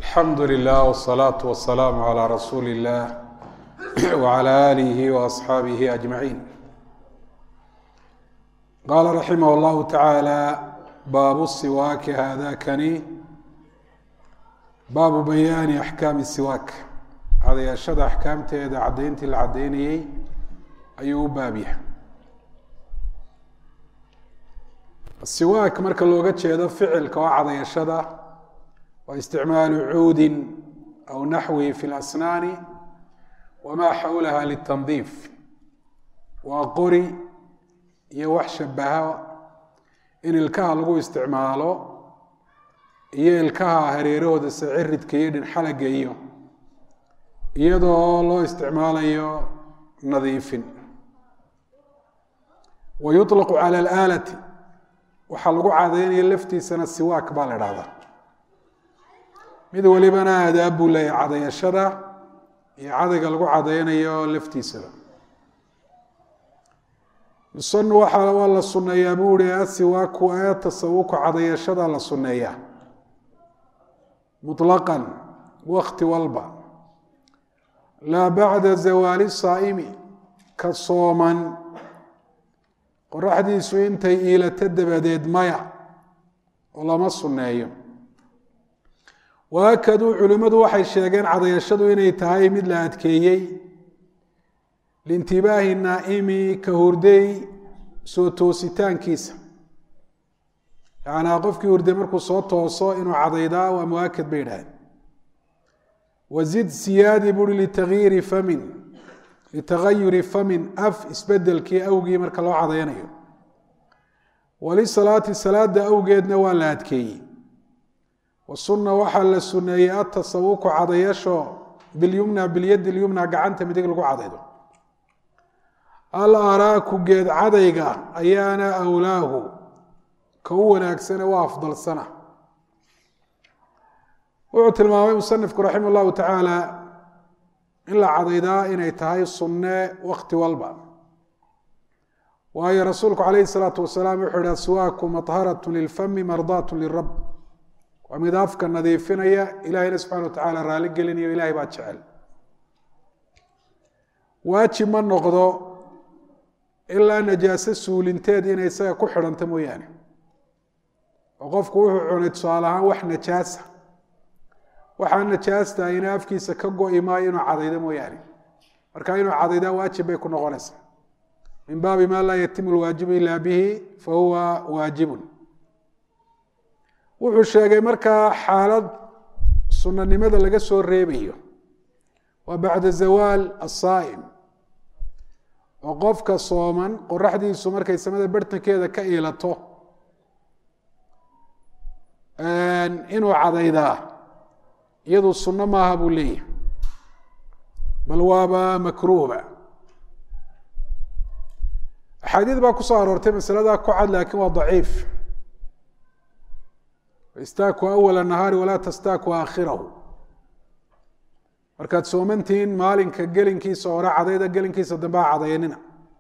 alxamdu lilah wsalaatu wasalaamu calaa rasuuli illah wcala aalihi waasxaabihi ajmaciin qaala raximah llahu tacaala baabu siwaaki haadakani baabu bayaani axkaami siwaak cadayaashada axkaamteeda caddayntii la caddaynayey ayuu u baab yahay siwaak marka looga jeedo ficilka oo cadayashada waa isticmaalu cuudin aw naxwihi fi lasnaani wamaa xawlaha litandiif waa qori iyo wax shabaha in ilkaha lagu isticmaalo iyo ilkaha hareerahooda saciridka iyo dhinxalaga iyo iyadoo loo isticmaalayo nadiifin wa yuطlaqu cala alaalati waxaa lagu cadaynaya laftiisana siwaak baa la dhahdaa mid walibana aadaab buu leeyahay cadayashada iyo cadayga lagu cadaynayo laftiisaba yusanu waxa waa la suneeyaa buu ihi asiwaaku ee tasawuku cadayashada la suneeyaa muطlaqan wakti walba laa bacda zawaali saa'imi ka sooman qoraxdiisu intay iilato dabadeed maya oo lama sunneeyo waakaduu culimmadu waxay sheegeen cadayashadu inay tahay mid la adkeeyey liintibaahi naa'imi ka hurday soo toositaankiisa yacnaa qofkii hurday markuu soo tooso inuu cadaydaa waa muwaakad bay idhaaheen wazid siyaadi buuri litagyiiri famin litagayuri famin af isbedelkii awgii marka loo cadaynayo walisalaati salaada awgeedna waa la adkeeyey wasunna waxaa la suneeyey atasawuku cadayasho bilyumna bilyadi lyumna gacanta midig lagu cadaydo al araaku geed cadayga ayaana awlaahu ka u wanaagsane waa afdalsana wuxuu tilmaamay musanifku raximah llahu tacaala in la cadaydaa inay tahay sunne wakti walba waayo rasuulku calayhi salaatu wasalaam wuxuu yihi aswaaku maharat lilfami mardaat lirab waa mid afka nadiifinaya ilahayna subxana wa tacaala raali gelinayo ilahay baa jecel waajib ma noqdo ilaa najaaso suulinteed inay isaga ku xidhanto mooyaane oo qofku wuxuu cunay tusaale ahaan wax najaasa waxaa najaasta ina afkiisa ka go-i maayo inuu cadaydo mooyaane marka inuu cadaydaa waajib bay ku noqonaysaa min baabi maa laa yatimu lwaajibu ilaa bihi fa huwa waajibun wuxuu sheegay markaa xaalad sunanimada laga soo reebayo waa bacda zawaal asaa'im oo qofka sooman qoraxdiisu markay samada bartankeeda ka iilato inuu cadaydaa iyadu sunno maaha buu leeyahay bal waaba makruuhba axaadiid baa ku soo aroortay masaladaa ku cad laakiin waa daciif istaaku awala nahaari walaa tastaaku aakhirahu markaad soomantihiin maalinka gelinkiisa hore cadayda gelinkiisa dambe ha cadayanina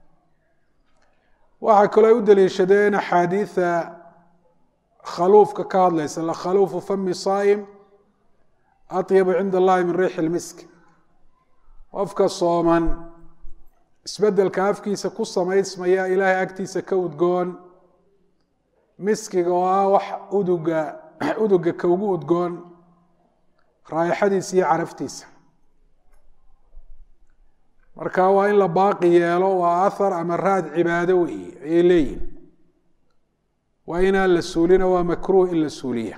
waxaa kaloo ay u daliishadeen axaadiida khaluufka ka hadlaysa lakhaluufu fami saa'im atyabu cinda allahi min riixi lmisk qofka sooman isbedelka afkiisa ku samaysmaya ilaahay agtiisa ka udgoon miskiga oo ah wax uduga uduga ka ugu udgoon raayaxadiisa iyo caraftiisa marka waa in la baaqi yeelo waa ahar ama raad cibaado weeye ayay leeyihin waa inaan la suulina waa makruuh in la suuliya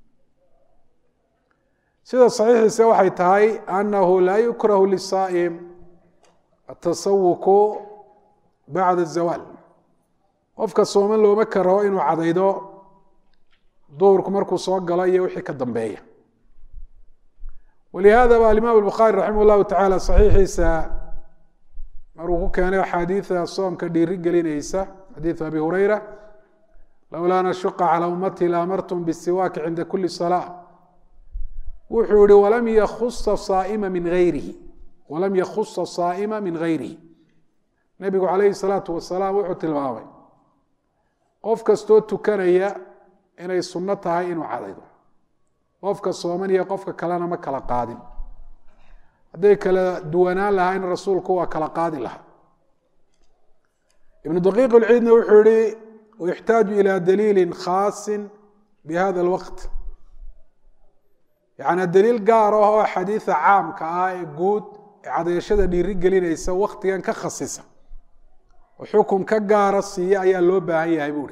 sida saxiixiise waxay tahay anahu laa yukrahu lisaa'im atasawuku bacda zawaal qofka sooman looma karo inuu cadaydo duhurku markuu soo galo iyo wixii ka dambeeya walihada ba alimaam albukhaari raximah llahu tacaala saxiixiisa maruu ku keenay axaadiida soomka dhiiri gelinaysa xadiidu abi hureyra lowlaa nashuqa calى ummati laamartum bisiwaaki cinda kuli salaa wuxuu yihi walam yakusa saaima min ayrihi walam yakhusa saa'ima min gayrihi nebigu calayhi salaatu wasalaam wuxuu tilmaamay qof kastoo tukanaya inay sunno tahay inuu cadaydo qofka sooman iyo qofka kalena ma kala qaadin hadday kala duwanaan lahayn rasuulku waa kala qaadi lahaa ibnu daqiiq lciidna wuxuu yihi wayuxtaaju ila daliili khaasi bihada alwaqt yacni daliil gaar ah oo xadiida caamka ah ee guud ee cadayashada dhiiri gelinaysa waktigan ka khasisa oo xukun ka gaara siiya ayaa loo baahan yahay buuri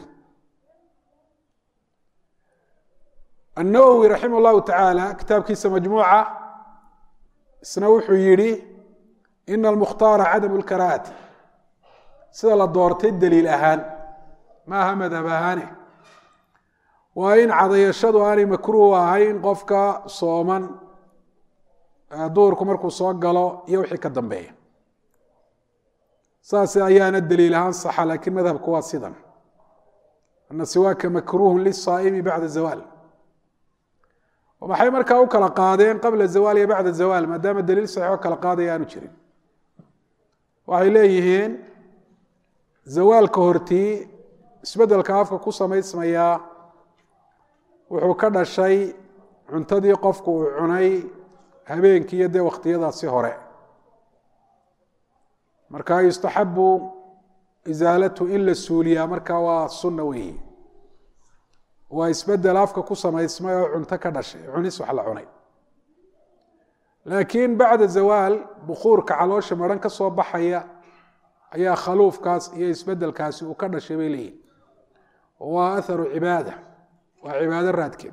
النwwي raximh الlahu taعaalى kitaabkiisa majmuuca isna wuxuu yihi ina اlmukhtaara cadam اlkarahati sida la doortay daliil ahaan maaha madhab ahaane waa in cadayashadu aanay makruh ahayn qofka sooman duurku markuu soo galo iyo wixii ka dambeeya saas ayaana daliil ahaan saxa lakiin madhabku waa sidan ana siwaaka makruh liلصaa'imi bacda zawal maxay markaa u kala qaadeen qabla zawaal iyo bacda zawaal maadaama daliil saxiixoo kala qaadaya aanu jirin waxay leeyihiin zawaalka hortii isbeddelka afka ku samaysmayaa wuxuu ka dhashay cuntadii qofku uu cunay habeenkii iyo dee wakhtiyadaasi hore marka yustaxabu isaalatu in la suuliyaa markaa waa sunna weeyi waa isbedel afka ku samaysmay oo cunto ka dhashay cunis wax la cunay laakiin bacda zawaal bukuurka caloosha maran ka soo baxaya ayaa khaluufkaas iyo isbedelkaasi uu ka dhashay bay leeyihin waa atharu cibaada waa cibaado raadkeed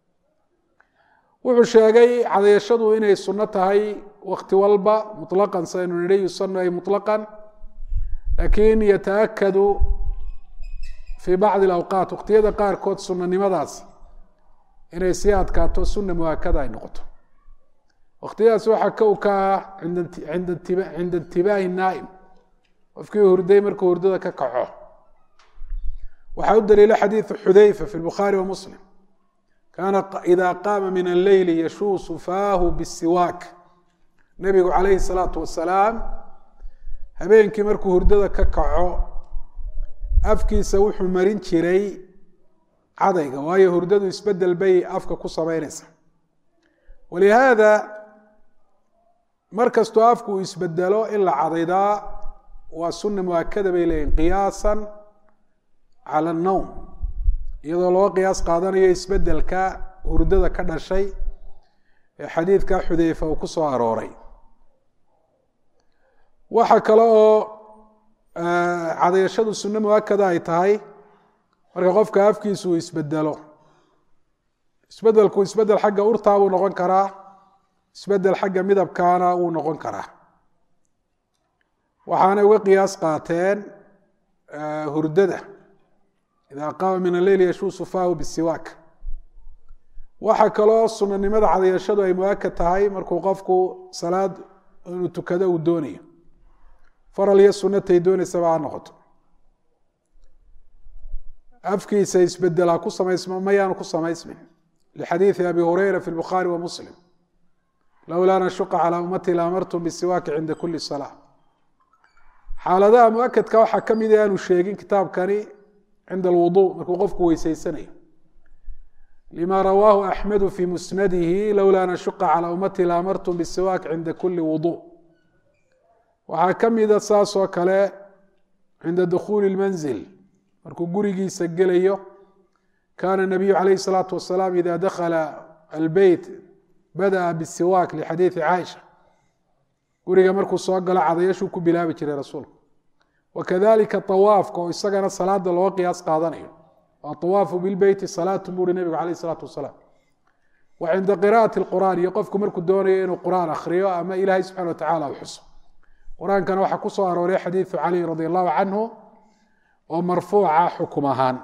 wuxuu sheegay cadayashadu inay sunno tahay wakti walba muطlaqan saynu nidhi yusanu ay muطlaqan laakiin yataakadu fii bacdi alawqaat waqtiyada qaarkood sunanimadaas inay sii adkaato sunna muhaakada ay noqoto waqtiyadaas waxaa kow ka ah cinda intibaahi naa'im qofkii hurday markuu hurdada ka kaco waxaa u daliila xadiidu xudayfa fi lbukhaari wa muslim kaana ida qaama min alleyli yashuusu faahu bisiwaak nebigu calayhi salaatu wasalaam habeenkii markuu hurdada ka kaco afkiisa wuxuu marin jiray cadayga waayo hurdadu isbedel bay afka ku samaynaysa walihaada mar kastoo afku uu isbedelo in la cadaydaa waa sunna muakada bay leeyihin qiyaasan cala annowm iyadoo loo qiyaas qaadanayo isbedelka hurdada ka dhashay ee xadiidka xudeyfa uu ku soo arooray waxa kale oo cadayashadu sunno muakada ay tahay marka qofka afkiisu uu isbedelo isbedelku isbedel xagga urtaa buu noqon karaa isbedel xagga midabkaana wuu noqon karaa waxaanay uga qiyaas qaateen hurdada ida qaama min alleyl yashuusu faahu bisiwaak waxa kaloo sunanimada cadayashadu ay muakad tahay markuu qofku salaad inuu tukado uu doonayo faral iyo sunatay doonaysaba ha noqoto afkiisa isbedelaa ku samaysma mayaanu ku samaysmin lixadiidi abi hureyra fi lbukhaari wa muslim lowlaa nashuqa calaa ummati la amartum bisiwaaki cinda kuli salaa xaaladaha muakadka waxaa ka mid aanu sheegin kitaabkani cinda alwudu markuu qofku weyseysanayo lima rawaahu axmedu fi musnadihi lowlaa nashuqa calaa ummati la amartum bisiwaak cinda kuli wudu waxaa ka mida saas oo kale cinda dukhuuli lmanzil markuu gurigiisa gelayo kaana nabiyu calayhi salaatu wasalaam ida dakhala albeyt bada'a bisiwaak lixadiidi caaisha guriga markuu soo galo cadayashuu ku bilaabi jiray rasuulku wakadalika awaafka oo isagana salaada loo qiyaas qaadanayo atawaafu bilbeyti salaatu buuri nebigu calayh salaatu wasalaam wa cinda qira'ati lqur'aan iyo qofku markuu doonayo inuu qur'aan akhriyo ama ilaahay subxana wa tacala u xuso qur-aankana waxaa ku soo arooray xadiidu cali radi allahu canhu oo marfuuca xukum ahaan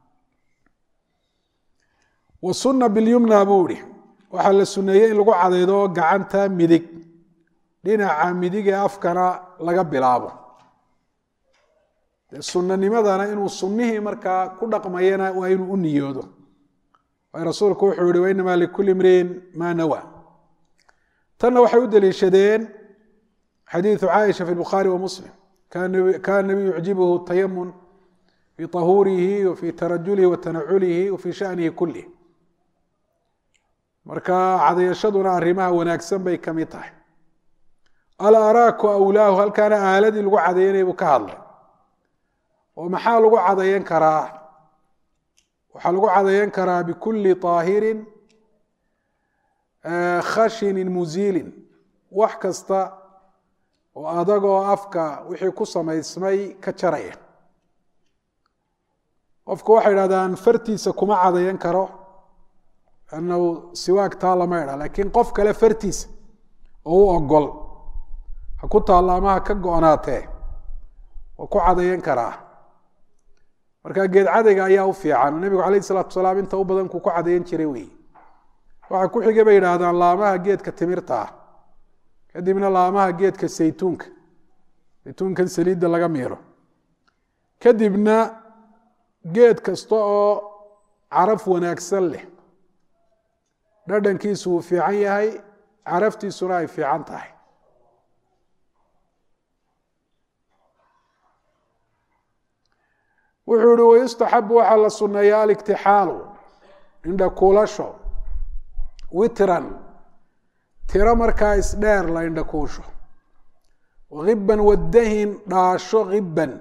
wa sunna bilyumna buu ihi waxaa la suneeyey in lagu cadaydo gacanta midig dhinaca midig ee afkana laga bilaabo dee sunanimadana inuu sunnihii markaa ku dhaqmayana waa inuu u niyoodo waay rasuulku wuxuu yihi wainamaa likulli imriin maa nawa tanna waxay u deliishadeen xadiiثu caaisha fi bukhaari wa muslim kana nabiyu yucjibuhu tayamun fi طahuurihi wa fi tarajulihi wa tanaculihi wa fi shanihi kulih marka cadayashaduna arrimaha wanaagsan bay ka mid tahay alaraaku awlaahu halkaana aaladii lagu cadaynaya buu ka hadlay oo maxaa lagu cadayan karaa waxaa lagu cadayan karaa bikulli طaahirin khashinin muziilin wax kasta oo adagoo afka wixii ku samaysmay ka jaraya qofku waxay idhahdaan fartiisa kuma cadayan karo annahu siwaag taa lama idha laakiin qof kale fartiisa oo u ogol ha ku taalla ama ha ka go-naatee waa ku cadayan karaa marka geed cadayga ayaa u fiican nebigu calayh isalaatu salaam inta u badan kuu ku cadayan jiray wey waxaa ku xigay bay yidhaahdaan laamaha geedka timirta ah kadibna laamaha geedka saytuunka saytuunkan saliidda laga miiro kadibna geed kasta oo caraf wanaagsan leh dhadhankiisu uu fiican yahay caraftiisuna ay fiican tahay wuxuu ihi wayustaxabu waxaa la sunneeya aliktixaalu indhakuulasho witran tiro markaa isdheer la indhakuusho hiban wadahin dhaasho hiban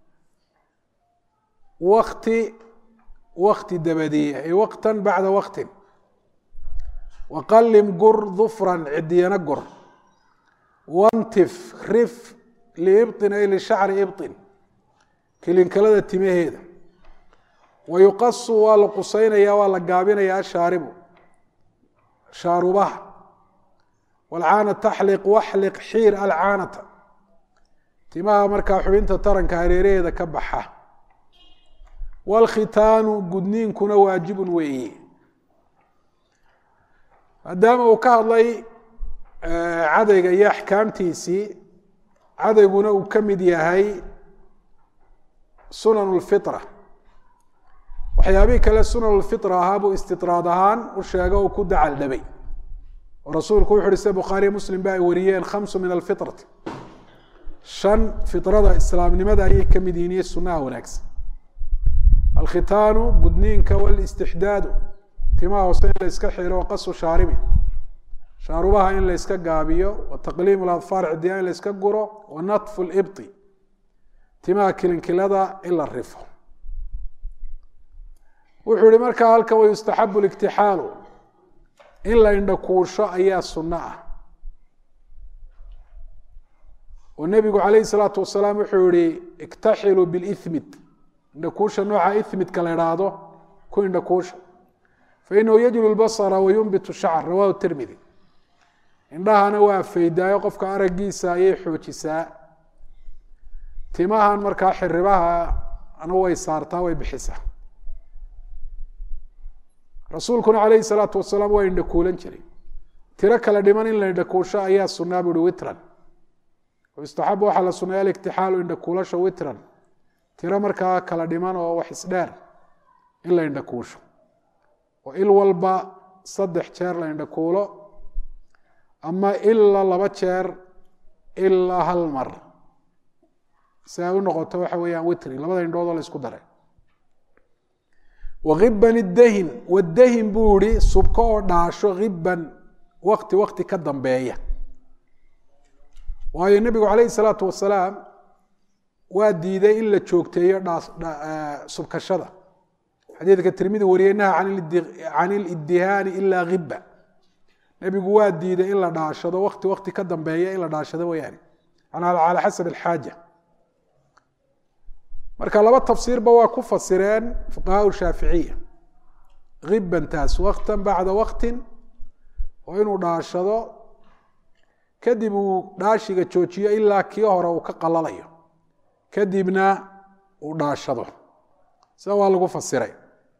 wakti wakti dabadiye ay waqtan bacda waqtin waqalim gur dufran cidiyana gur wantif rif liibطin ay lishacri ibطin kilinkalada timaheeda wayuqasu waa la qusaynaya waa la gaabinaya ashaaribu shaarubaha walcaana taxliq waxliq xiir alcaanata timaha markaa xubinta taranka hareeraheeda ka baxa waalkhitaanu gudniinkuna waajibun weeye maadaama uu ka hadlay cadayga iyo axkaamtiisii cadayguna uu ka mid yahay sunan lfitra waxyaabihii kale sunan lfitra ahaa buu istidraad ahaan u sheego u ku dacal dhabay oo rasuulku wuxu uhi sida bukhaariya muslim ba ay wariyeen khamsu min alfitrati shan fitrada islaamnimada ayay ka mid yihiin iyo sunaha wanaagsan alkhitaanu gudniinka walistixdaadu timaha hoose in la iska xiro waqasu shaaribi shaarubaha in la iska gaabiyo wataqliimu ladfaar cidiya in la iska guro wanatfu libti timaha kilinkilada in la rifo wuxuu ihi markaa halkan wayustaxabu liktixaalu in la indhakuusho ayaa sunno ah oo nebigu calayhi salaatu wasalaam wuxuu yihi iktaxiluu bilithmid indhakuusha nooca ithmidka la idhaahdo ku indhakuusha fainahu yajlu lbasara wayunbitu shacr rawahu tirmidi indhahana waa faydaayo qofka araggiisa ayay xoojisaa timahan markaa xiribaha ana way saartaa way bixisaa rasuulkuna calayhi salaatu wasalaam waa indhakuulan jiray tiro kale dhiman in la indhakuusho ayaa sunaa buuhi witran yustaxabu waxaa la suneeya aliktixaalu indhakuulasho witran tiro markaa kala dhiman oo wax isdheer in la indhakuusho oo il walba saddex jeer la indhakuulo ama ilaa laba jeer ilaa hal mar si ay u noqoto waxa weeyaan witri labada indhoodoo la isku daray wahiban iddahin wadahin buu ihi subko oo dhaasho hiban wakti wakti ka dambeeya waayo nebigu calayhi salaatu wasalaam waa diiday in la joogteeyo subkashada xadiidka tirmidi wariyey naha can iliddihaani ilaa hiba nebigu waa diiday in la dhaashado wakti wakti ka dambeeya in la dhaashado wayaani cala xasab alxaaja marka laba tafsiirba waa ku fasireen fuqahaa shaaficiya hibantaas waktan bacda waktin oo inuu dhaashado kadib uu dhaashiga joojiyo ilaa kii hore uu ka qalalayo kadibna uu dhaashado sida waa lagu fasiray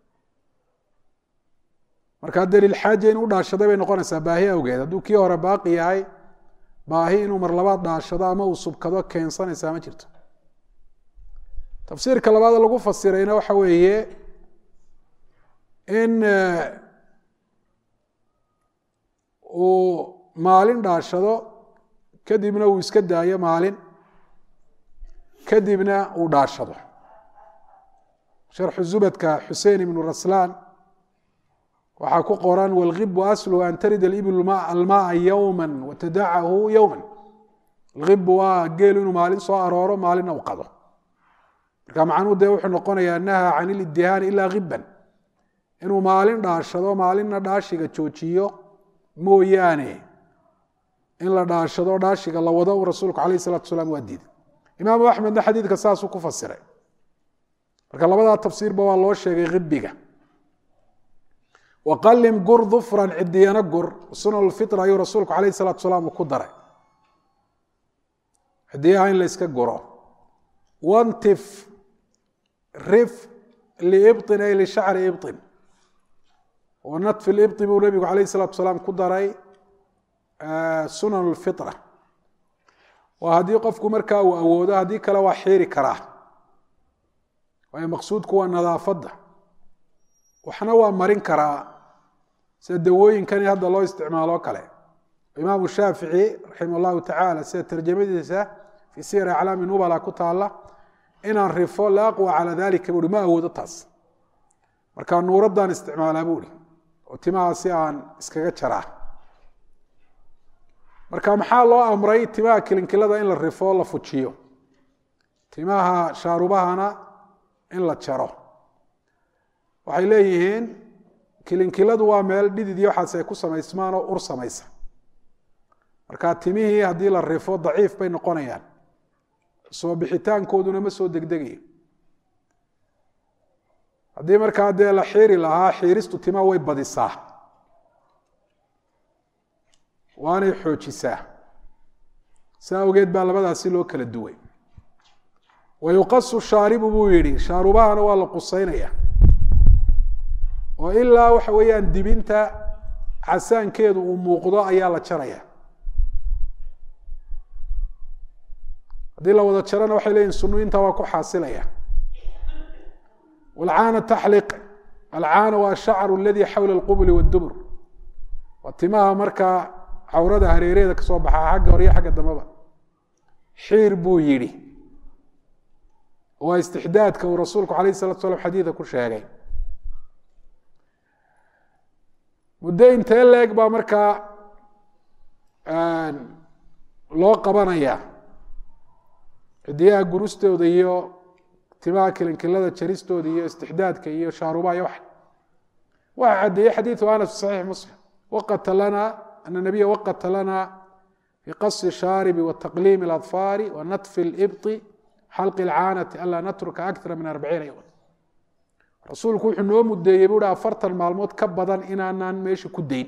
markaa daliil xaaja inuu dhaashaday bay noqonaysaa baahi awgeed hadduu kii hore baaqi yahay baahi inuu mar labaad dhaashado ama uu subkado keensanaysaa ma jirto tafsiirka labaad lagu fasirayna waxa weeye in uu maalin dhaashado kadibna uu iska daayo maalin kadibna uu dhaashado sharxu zubadka xusein ibnu raslaan waxaa ku qoran wاlgibu aslu an tarid اibil almaaa yowma watadacahu yowma algibu waa geelu inuu maalin soo arooro maalinna u qado marka macnuhu dee wuxuu noqonayaa naha can ilidihaani ila giban inuu maalin dhaashado maalinna dhaashiga joojiyo mooyaane in la dhaashado dhaashiga la wado u rasuulku alayh الsalatu salaam waa diiday imaamu axmedna xadiidka saasuu ku fasiray marka labadaa tafsiirba waa loo sheegay gibiga waqalim gur dufran cidiyana gur sunan lfitra ayuu rasuulku alayh الsalatu salaam uu ku daray cidiyaha in la yska guro wantif rif liibطin ay lishacri ibطin wanatfi libطi buu nebigu alayh الsalatu salaam ku daray sunan اlfitra waa haddii qofku markaa uu awoodo haddii kale waa xiiri karaa waayo maqsuudku waa nadaafadda waxna waa marin karaa sida dawooyinkani hadda loo isticmaalo kale imaamu shaafici raximah llahu tacaala sida tarjamadiisa fii siyar aclaami nubala ku taala inaan rifo la aqwa calaa dalika buuhi ma awoodo taas marka nuuraddan isticmaalaa buuhi oo timaha si aan iskaga jaraa marka maxaa loo amray timaha kilinkilada in la rifo la fujiyo timaha shaarubahana in la jaro waxay leeyihiin kilinkiladu waa meel dhidid iyo waxaas ay ku samaysmaan oo ur samaysa marka timihii haddii la rifo daciif bay noqonayaan soo bixitaankooduna ma soo degdegayo haddii markaa dee la xiiri lahaa xiiristu timaha way badisaa waanay xoojisaa saa awgeed baa labadaasi loo kala duway wayuqasu shaaribu buu yidhi shaarubahana waa la qusaynaya oo ilaa waxa weeyaan dibinta casaankeedu uu muuqdo ayaa la jaraya haddii la wada jarana waxay leeyihin sunuinta waa ku xaasilaya walcaana taxliq alcaana waa ashacru aladi xawla alqubli waddubur waa timaha markaa cawrada hareereeda kasoo baxaa xagga hore iyo xagga dambeba xiir buu yidhi waa istixdaadka uu rasuulku alayh salatu slam xadiida ku sheegay muddo intee leeg baa markaa loo qabanaya cidiyaha gurustooda iyo timaha kilinkilada jaristooda iyo istixdaadka iyo shaarubaha iyo wax waxa cadeeyey xadiidu anas fi saxiix muslim waqata lana ana nabiya waqata lana fi qasi shaaribi wataqliimi اladfaari wanatfi اlibطi xalqi اlcaanati anlaa natruka akara min arbaciina yowma rasuulku wuxuu noo mudeeyey bu uhi afartan maalmood ka badan inaanaan meesha ku dayn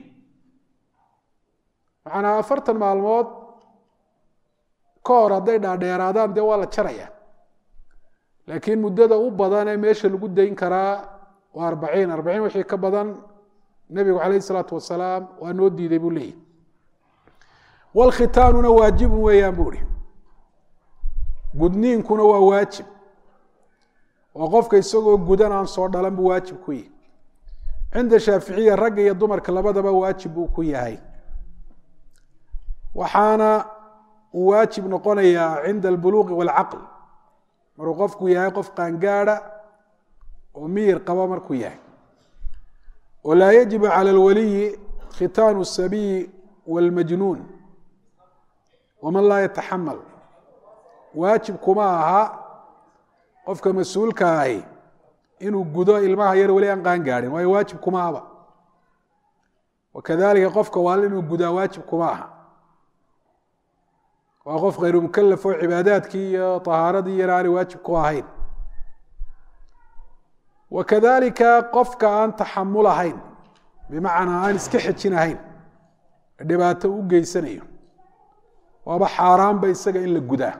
macanaa afartan maalmood ka hor hadday dhaadheeraadaan dee waa la jaraya laakiin muddada u badan ee meesha lagu dayn karaa waa arbaciin arbaciin wixii ka badan nebigu calayh isalaatu wasalaam waa noo diiday buu leeyahy wlkhitaanuna waajibun weeyaan bu ihi gudniinkuna waa waajib oo qofka isagoo gudan aan soo dhalan buu waajib ku yihi cinda shaaficiya ragga iyo dumarka labadaba waajib buu ku yahay waxaana uu waajib noqonayaa cinda albuluuqi waalcaql maruu qofku yahay qof qaangaada oo miyir qaba markuu yahay oo laa yajibu cala alwaliyi khitaanu asabiyi wاlmajnuun waman laa yataxamal waajib kuma aha qofka mas-uulka ahi inuu gudo ilmaha yar weli aan qaan gaadhin waayo waajib kuma ahba wakadalika qofka waal inuu gudaa waajib kuma aha waa qof khayru mukalaf oo cibaadaadkii iyo طahaaradii yar aanay waajib ku ahayn wakadalika qofka aan taxamul ahayn bimacnaa aan iska xejinahayn dhibaato u geysanayo waaba xaaraanba isaga in la gudaa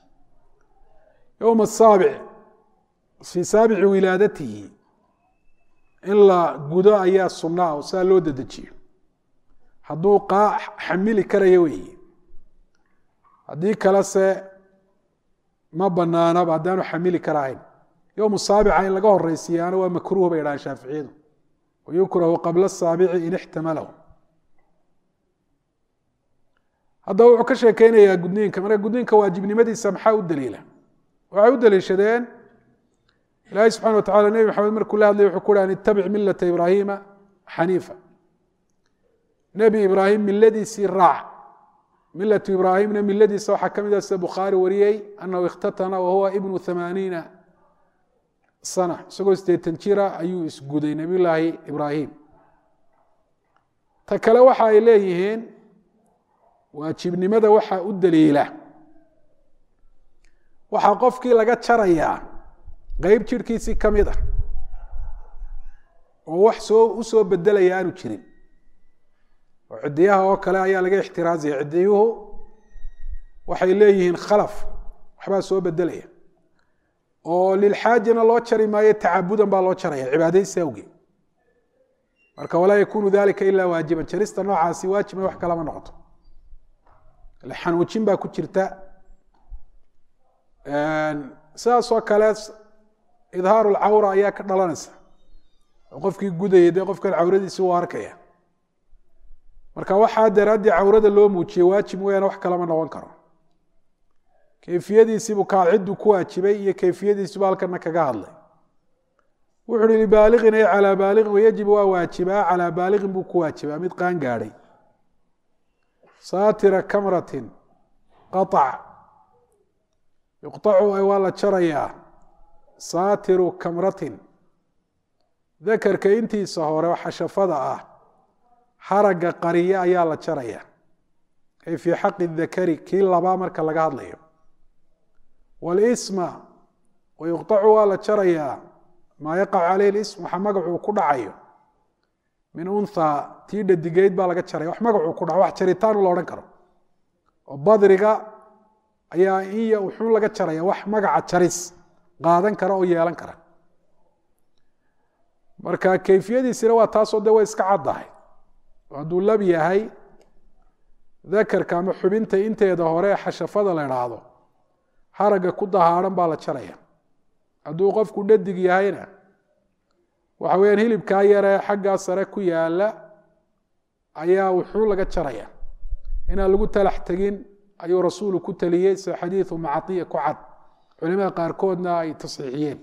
yowma asaabic fii saabici wilaadatihi in la gudo ayaa sunaa oo saa loo dedejiyo hadduu qaa xamili karayo weeye haddii kalese ma banaanaba haddaanu xamili karahayn yowmu saabica in laga horeysiiyaana waa makruuh bay dhahaan shaaficiyadu wayukrahu qabla asaabici in ixtamalahu haddaba wuxuu ka sheekeynayaa gudniinka marka gudniinka waajibnimadiisa maxaa u daliila waxay u daliishadeen ilaahay subxana wa tacala nebi maxamed markuu la hadlay wuxuu ku uhi an itabic milata ibraahima xaniifa nebi ibraahim miladiisii raac milatu ibraahimna miladiisa waxaa ka mid ah sida bukhaari wariyey anahu ikhtatana wahuwa ibnu amaaniina sana isagoo sideetan jira ayuu isguday nebiyullaahi ibraahim ta kale waxa ay leeyihiin waajibnimada waxaa u daliila waxaa qofkii laga jarayaa qeyb jirhkiisii ka mid ah oo wax soo u soo bedelaya aanu jirin oo cidiyaha oo kale ayaa laga ixtiraazaya cidiyuhu waxay leeyihiin khalaf waxbaa soo bedelaya oo lilxaajana loo jari maayo tacabudan baa loo jaraya cibaadaysi awgeed marka walaa yakunu dalika ila waajiban jarista noocaasi waajibna wax kalama noqoto xanuujin baa ku jirta sidaasoo kale idhaaru lcawra ayaa ka dhalanaysa oo qofkii gudayay dee qofkan cawradiisi u arkaya marka waxaa daraaddii cawrada loo muujiyey waajib mooyaane wax kalama noqon karo kayfiyadiisiibuu kaalciddu ku waajibay iyo kayfiyadiisibu halkana kaga hadlay wuxu uhi libaaliqin ay calaa baaliqin wayajibu waa waajibaa calaa baaliqin buu ku waajibaa mid qaan gaadhay saatira kamratin qaطac yuqطacu waa la jarayaa saatiru kamratin dakarka intiisa hore oo xashafada ah xaragga qariye ayaa la jaraya ay fii xaqi dakari kii labaa marka laga hadlayo walisma wayuqطacu waa la jarayaa maa yaqacu caleyh lism waxa magacuu ku dhacayo min unha tii dhadigeyd baa laga jaraya wax magacuu ku dhaco wax jaritaanu la odhan karo oo badriga ayaa iya wuxuu laga jaraya wax magaca jaris qaadan kara oo yeelan kara marka kayfiyadiisina waa taasoo de way iska caddahay hadduu lab yahay dakarka ama xubinta inteeda hore ee xashafada la idhaahdo haragga ku dahaaran baa la jaraya hadduu qofku dhadig yahayna waxa weyaan hilibkaa yaree xaggaa sare ku yaala ayaa wuxuu laga jaraya inaan lagu talax tegin ayuu rasuulu ku taliyey sida xadiidu macaiya ku cad culimada qaarkoodna ay tasxiixiyeen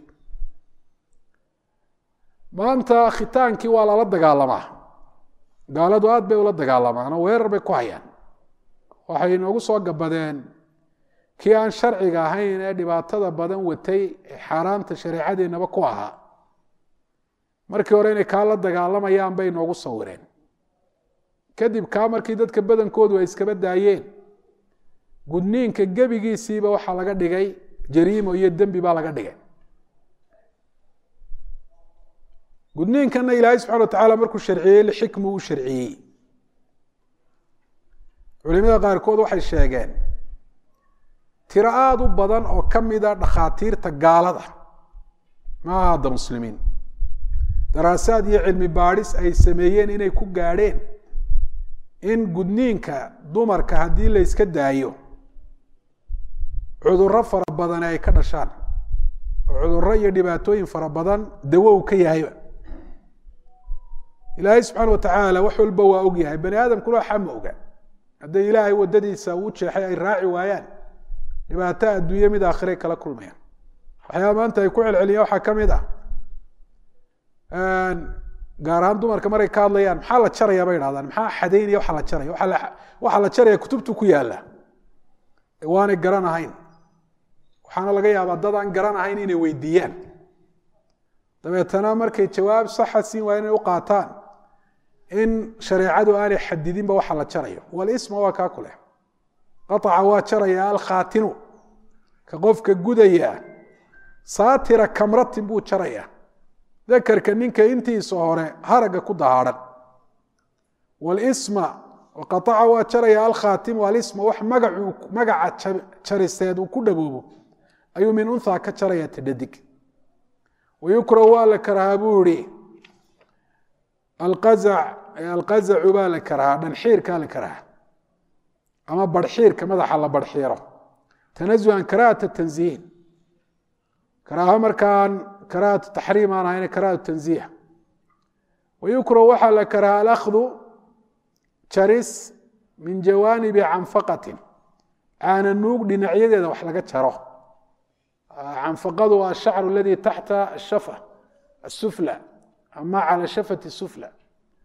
maanta khitaankii waa lala dagaalamaa gaaladu aad bay ula dagaalamaan oo weerar bay ku hayaan waxay inoogu soo gabadeen kii aan sharciga ahayn ee dhibaatada badan watay ee xaaraanta shareecadeennaba ku ahaa markii hore inay kaa la dagaalamayaan bay inoogu sawireen kadib kaa markii dadka badankoodu ay iskaba daayeen gudniinka gebigiisiiba waxaa laga dhigay jariimo iyo dembi baa laga dhigay gudniinkana ilaahay subxana watacaala markuu sharciyey lixikmu u sharciyey culimada qaarkood waxay sheegeen tiro aada u badan oo ka mida dhakhaatiirta gaalada maaha hadda muslimiin daraasaad iyo cilmi baadhis ay sameeyeen inay ku gaadheen in gudniinka dumarka haddii la yska daayo cudurro fara badani ay ka dhashaan oo cudurro iyo dhibaatooyin fara badan dawo uu ka yahayba ilaahay subxaana watacaala wax walba waa og yahay bani aadamkuna waxaa ma oga hadday ilaahay waddadiisa uu jeexay ay raaci waayaan dhibaato adduunye mid aakhiray kala kulmayaan waxyaaba maanta ay ku celceliyaan waxaa ka mid ah gaar ahaan dumarka maray ka hadlayaan maxaa la jaraya bay idhahdaan maxaa xadaynaya waxa la jaraya waxaa la jaraya kutubtu ku yaalla waanay garan ahayn waxaana laga yaabaa dad aan garan ahayn inay weydiiyaan dabeetana markay jawaab saxa siin waa inay u qaataan in shareecadu aanay xadidinba waxa la jarayo walisma waa kaa kuleh qaطaca waa jaraya alkhaatinu ka qofka gudaya saatira kamratin buu jaraya dakarka ninka intiisa hore haragga ku dahaadhan walisma qaطaca waa jaraya alkhaatimu alisma wax magacuu magaca jariseed uu ku dhaboobo ayuu min unha ka jaraya tadhadig wayukrahu waa la karhaa buu ihi alqazac alqazacu baa la karhaa dhanxiirkaa la karhaa ama barxiirka madaxa la barxiiro tanazuhan karaahata tanziihin karaaho markaan karaahatu taxriim aan ahayn karaahatu tanziih wayukrahu waxaa la karhaa alakhdu jaris min jawaanibi canfaqatin caana nuug dhinacyadeeda wax laga jaro canfaqadu waa ashacru aladii taxta ashafa asufla ama cala shafati sufla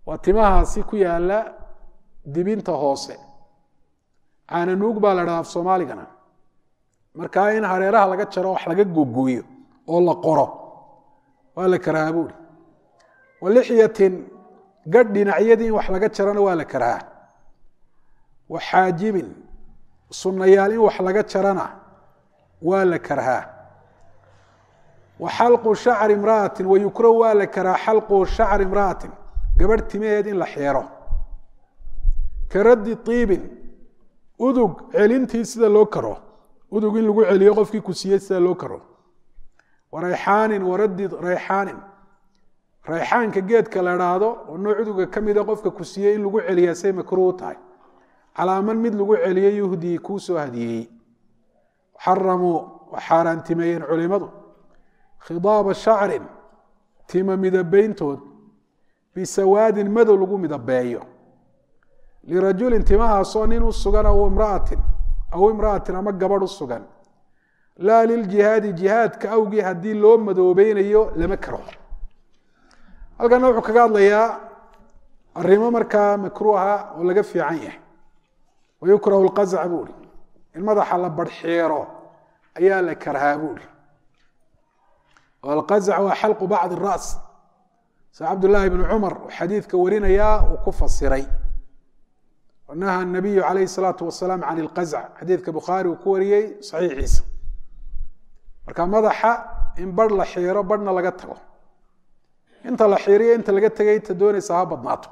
waa timahaasi ku yaala dibinta hoose caananuug baa la dhaha af soomaaligana markaa in hareeraha laga jaro wax laga googooyo oo la qoro waa la karahaa buuri wa lixyatin gadh dhinacyadii in wax laga jarana waa la karahaa wa xaajibin sunnayaal in wax laga jarana waa la karhaa wa xalqu shacri imra'atin wa yukrahu waa la karhaa xalqu shacri imra'atin gabadh timaheed in la xeero ka raddi iibin udug celintii sida loo karo udug in lagu celiyo qofkii ku siiyey sida loo karo wa rayxaanin wa raddi rayxaanin rayxaanka geedka la dhaahdo oo nooc uduga ka mida qofka ku siiyey in lagu celiyaa say makruuh tahay calaaman mid lagu celiyo yuhdii kuu soo hadiyeeyey xaramuu wa xaaraantimeeyeen culimadu khidaaba shacrin tima midabeyntood bisawaadin madow lagu midabeeyo lirajulin timahaasoo nin u sugan aw imraatin aw imra'atin ama gabadh u sugan laa liljihaadi jihaadka awgii haddii loo madoobeynayo lama karo halkana wuxuu kaga hadlayaa arrimo markaa makruuha oo laga fiican yahay wayukrahu lqazac buu ihi in madaxa la barxeero ayaa la karhaa buu ihi oo alqazac waa xalqu bacdi ras sa cabdullaahi bnu cumar uu xadiidka warinayaa uu ku fasiray naha nabiyu calayhi salaatu wasalaam can ilqazc xadiidka bukhaari uu ku wariyey saxiixiisa marka madaxa in barh la xiiro barhna laga tago inta la xiiriyo inta laga tegay inta doonaysa ha badnaato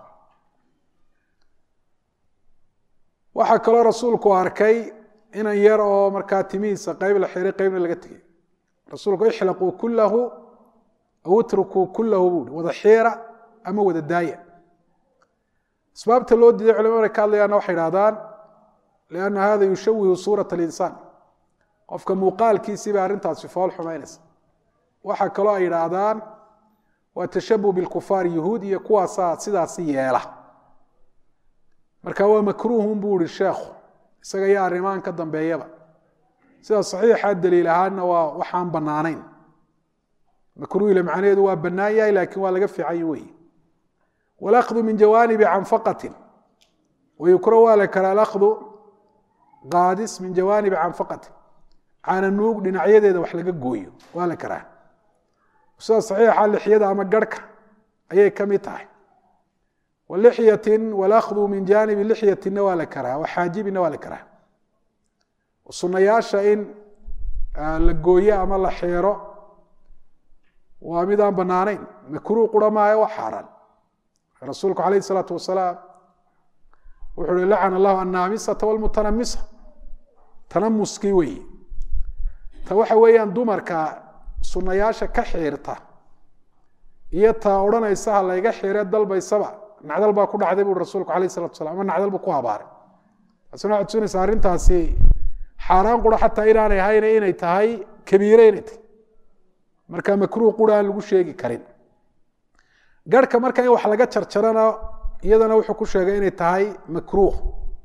waxaa kaloo rasuulku arkay inan yar oo markaa timihiisa qeyb la xiiray qeybna laga tegay rasuulku ixlaquu kulahu aw itrukuu kulahu buui wada xiira ama wada daaya asbaabta loo diiday culimada ka hadlayaana waxay idhahdaan lianna hada yushawihu suurat alinsaan qofka muuqaalkiisii bay arrintaasi fool xumaynaysa waxaa kaloo ay idhaahdaan waa tashabuh bilkufaar yuhuud iyo kuwaasaa sidaasi yeela marka waa makruuhun buu ihi sheekhu isaga iyo arrimaan ka dambeeyaba sida saxiixa daliil ahaana waa waxaan bannaanayn makruuhile macnaheedu waa bannaan yahay laakiin waa laga fiican wey walakdu min jawaanibi canfaqatin wayukrahu waa la karaa alakdu qaadis min jawaanibi canfaqatin caananuug dhinacyadeeda wax laga gooyo waa la karaa sida saxiixa lixyada ama garhka ayay ka mid tahay walixyatin walakdu min jaanibi lixyatinna waa la karaa waxaajibina waa la karaa sunayaasha in la gooyo ama la xeero waa mid aan banaanayn makruuh qura maayo waa xaaraan rasuulku calayh isalaatu wasalaam wuxuu uhi lacana allahu annaamisata walmutanamisa tanamuskii weeye ta waxa weeyaan dumarka sunayaasha ka xiirta iyo taa odhanaysa ha layga xiire dalbaysaba nacdal baa ku dhacday bui rasuulku alayh salatu salam ama nacdal buu ku habaaray taasina waxay tusinaysaa arrintaasi xaaraan qura xataa inaanay ahayna inay tahay kabiire inay tahay marka makruuh qura aan lagu sheegi karin garhka marka in wax laga jarjarana iyadana wuxuu ku sheegay inay tahay makruuh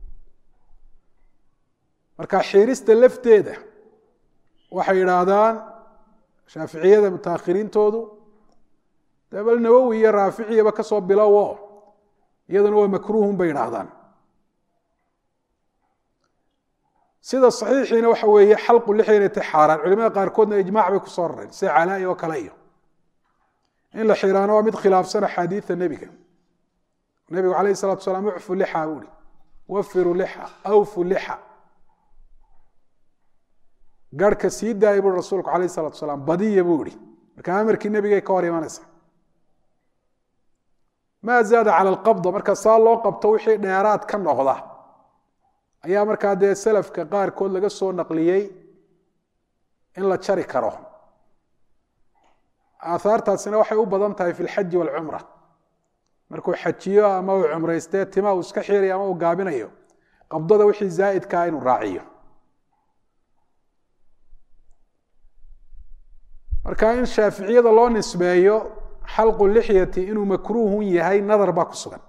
marka xiirista lafteeda waxay idhaahdaan shaaficiyada mutaakhiriintoodu dee bal nawowi iyo raaficiyaba kasoo bilowo iyaduna waa makruuhun bay idhaahdaan sida saxiixiina waxa weeye xalqu lixya inay tahay xaaraan culimada qaarkoodna ijmaac bay kusoo rareen sida calaa'i oo kale iyo in la xiraano waa mid khilaafsan axaadiida nebiga nebigu calayh salatu salaam ucfu lixa buu ihi wafiru lixa awfu lixa garhka sii daaya bui rasuulku calayh salatu salaam badiya buu ihi marka amarkii nebigay ka hor imanaysa maa zaada cala alqabda marka saa loo qabto wixii dheeraad ka noqda ayaa markaa dee salafka qaarkood laga soo naqliyey in la jari karo aahaartaasina waxay u badan tahay fi lxaji walcumra markuu xajiyo ama uu cumraystee tima uu iska xiirayo ama uu gaabinayo qabdada wixii zaa'idkaa inuu raaciyo marka in shaaficiyada loo nisbeeyo xalqu lixyati inuu makruuhun yahay nadar baa ku sugan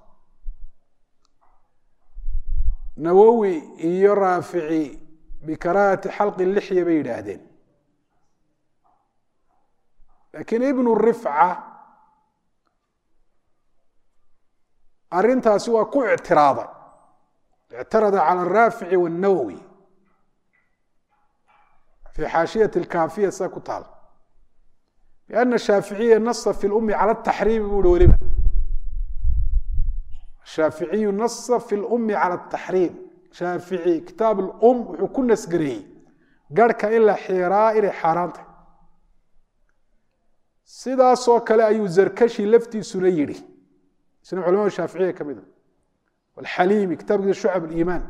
nawowi iyo raafici bikaraahati xalqi lixya bay yidhaahdeen laakiin ibnu rifca arintaasi waa ku ictiraaday ictarada cala araafici wاnawowi fi xaashiyati اlkaafiya sida ku taal biana shaaficiya nasa fi lumi cala ataxriimi buu hi weliba shaaficiyu nasa fi lumi cala ataxriim shaafici kitaab lum wuxuu ku nasgareeyey garhka in la xiiraa inay xaaraantay sidaasoo kale ayuu zarkashi laftiisuna yidhi isna culamada shaaficiya ka mida alxaliimi kitaabkiisa shucab aliimaan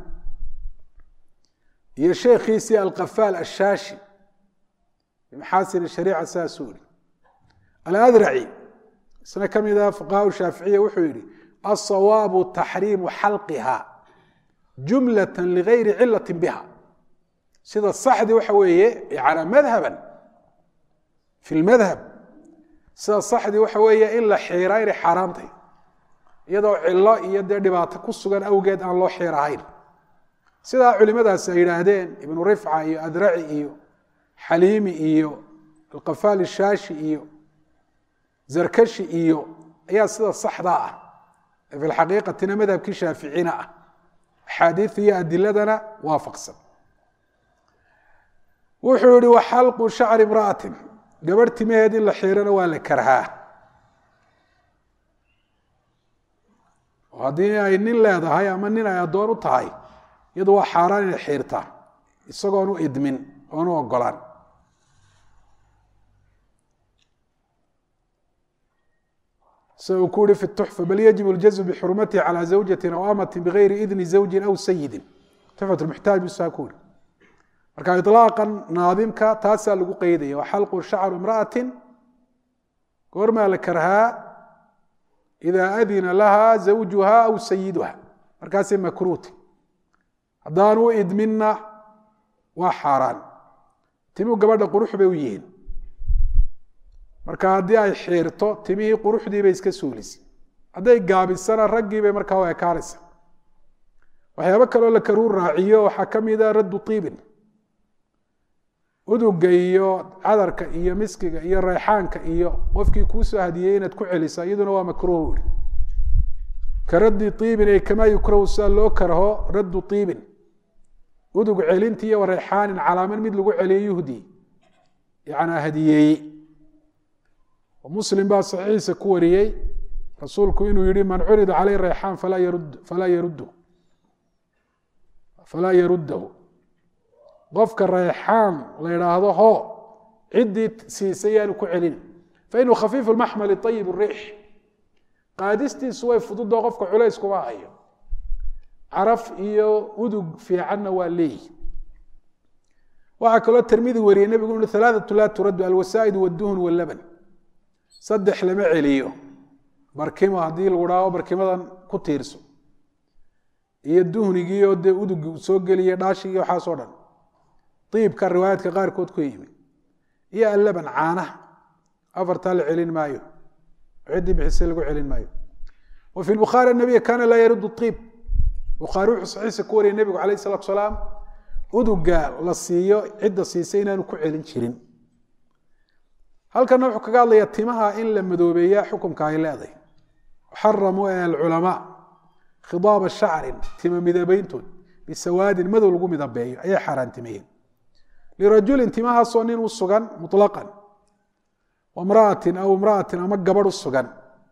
iyo sheekhiisii alkafaal ashaashi bimaxaasin shariica saasuu yihi aladraci isna ka mida fuqahaa shaaficiya wuxuu yihi asawaabu taxriimu xalqiha jumlata ligayri cilati biha sida saxdii waxa weeye yana madhaban fi lmadhab sida saxdii waxa weeye in la xiiraa inay xaaraantay iyadoo cilo iyo dee dhibaato ku sugan awgeed aan loo xiir ahayn sidaa culimadaasi ay yidhaahdeen ibnu rifca iyo adraci iyo xaliimi iyo alkafaal shaashi iyo zarkashi iyo ayaa sida saxdaa ah ee fi lxaqiiqatina madhabkii shaaficina ah axaadiid iyo adiladana waafaqsan wuxuu yihi waxalqu shacri imra'atin gabadh timaheed in la xiirana waa la karhaa oo haddii ay nin leedahay ama nin ay addoon u tahay iyadu waa xaaraan inay xiirtaa isagoon u idmin oon u ogolaan sida uu ku yihi fi tuxfa bal yajib اljazm bixurmatihi calى zawjati aw amati bigayri idni zawji aw sayidi tuxfat muxtaaj busaa ku yihi marka iطlaaqan naadimka taasaa lagu qeydaya waxalqu shacru imra'ati goormaa la karhaa ida adina laha zawjuha aw sayiduha markaasay makruuti haddaan u idminna waa xaaraan timuu gabadha qurux bay u yihiin marka haddii ay xiirto timihii quruxdii bay iska suulisay hadday gaabisana raggii bay markaa u ekaanaysa waxyaabo kaloo la karuu raaciyo waxaa ka mida raddu tiibin uduga iyo cadarka iyo miskiga iyo reyxaanka iyo qofkii kuusoo hadiyey inaad ku celisa iyaduna waa makruuh ui ka raddi iibin ay kamaa yukrahu sida loo karho raddu iibin udug celinti iyo reyxaanin calaaman mid lagu celiyo yuhdi yanaa hadiyeeyey muslim baa saxiixiisa ku wariyey rasuulku inuu yihi man curida caleyh reyxaan falaa yarud falaa yaruddu falaa yaruddahu qofka reyxaan la idhaahdo ho ciddii siisay yaanu ku celin fainuu khafiifu maxmali ayib riix qaadistiisu way fududoo qofka culays kuma hayo caraf iyo udug fiicanna waa leeyihi waxaa kaloo tirmidi wariyey nebigu ui alaaatu laa turaddu alwasaa'id wduhn wlaban saddex lama celiyo barkimo haddii lagu dhaaho barkimadan ku tiirso iyo duhnigiioo dee udug soo geliya dhaashigii waxaasoo dhan iibka riwaayaadka qaarkood ku yimi iyo allaban caanaha afartaa la celin maayo ciddii bixisay lagu celin maayo wa fi bukhaari nabiy kaana laa yaruddu iib bukhaari wuxuu saxiisa ku wariyay nebigu alayh salatu salaam uduga la siiyo cidda siisay inaanu ku celin jirin halkana wuxuu kaga hadlayaa timaha in la madoobeeya xukumka ay leedahay xaramuu ee alculamaa khidaaba shacrin tima midabeyntood bisawaadin madow lagu midabeeyo ayay xaaraantimeeyeen lirajulin timahaasoo nin u sugan muطlaqan wamra'atin aw imra'atin ama gabadh u sugan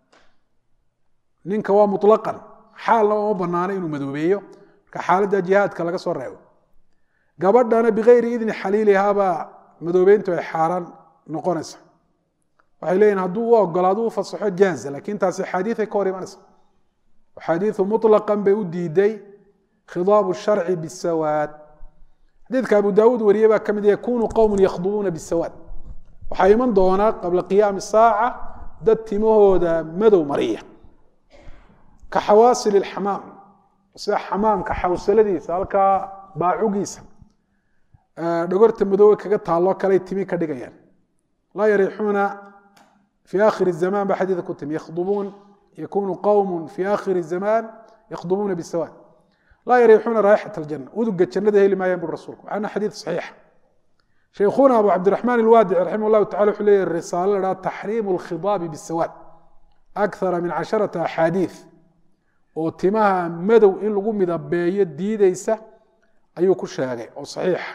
ninka waa muطlaqan xaalna uma banaana inuu madoobeeyo marka xaaladda jihaadka laga soo reebo gabadhana bigayri idni xaliilihaabaa madoobeyntu ay xaaraan noqonaysa waxay leeyihin hadduu u ogolaado u fasaxo jaaza lakin taasi axaadiiay ka hor imanaysa axaadiiu muطlaqan bay u diiday khidaabu sharci bisawaad xadiidka abu daawuud wariye baa ka mid yakunu qowmu yakhdubuuna bisawaad waxaa iman doonaa qabla qiyaami saaca dad timahooda madow mariya ka xawaasil xamaam sida xamaamka xawsaladiisa halkaa baacugiisa dhogorta madoobe kaga taalloo kaley timi ka dhigayaan laa yarixuuna fi akhiri zaman ba xadiida ku timi yakhdubuun yakunu qowm fi akhiri zaman yakhdubuuna bisawaad laa yarixuuna raaixat aljana uduga jannada heli maayaan buri rasulku ana xadiid saxiixa sheikhuna abu cabdiraxmaan ilwaadici raximah llahu tacala wuxuu leeyahy risaalo la dhaha taxriimu alkhidaabi bisawaad akthara min casharata axaadiid oo timaha madow in lagu midabeeyo diideysa ayuu ku sheegay oo saxiixa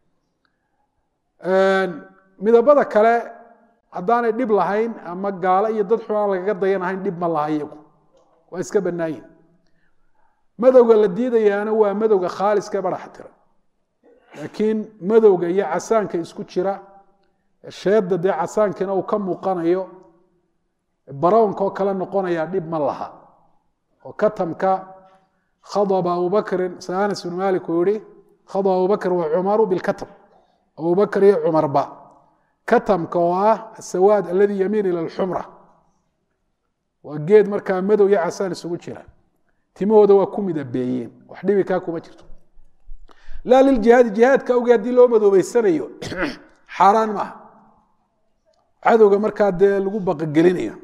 midabada kale haddaanay dhib lahayn ama gaalo iyo dad xun aan lagaga dayanahayn dhib ma laha iyagu waa iska bannaayin madowga la diidayaana waa madowga khaaliska ee baraxa tira laakiin madowga iyo casaanka isku jira sheedda dee casaankina uu ka muuqanayo barownka oo kale noqonaya dhib ma laha oo katamka khadaba abubakrin sa anas bn malik uu yihi khadaba abubakr wa cumaru bilkatam abubakr iyo cumarba katamka oo ah asawaad aladi yamiin ila alxumra waa geed markaa madow iyo casaan isugu jira timahooda waa ku midabeeyeen wax dhibi kaa kuma jirto laa liljihaadi jihaadka awgee haddii loo madoobeysanayo xaaraan maaha cadowga markaa dee lagu baqagelinayo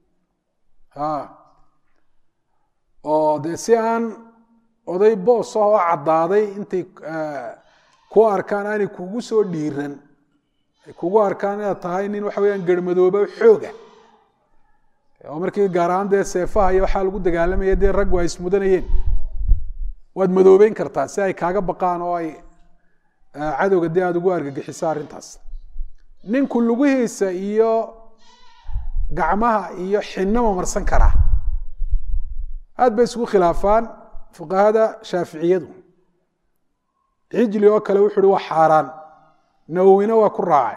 oo dee si aan oday boos ah oo caddaaday intay ku arkaan aanay kugu soo dhiiran ay kugu arkaan inaad tahay nin waxa weyaan germadooba xooga oo markii gaar ahaan dee seefaha iyo waxaa lagu dagaalamaya dee raggu ay ismudanayeen waad madoobeyn kartaa si ay kaaga baqaan oo ay cadowga dee aada ugu argagixiso arrintaas ninku lugihiisa iyo gacmaha iyo xinama marsan karaa aad bay isugu khilaafaan fuqahada shaaficiyadu cijli oo kale wuxu uhi waa xaaraan nawowina waa ku raacay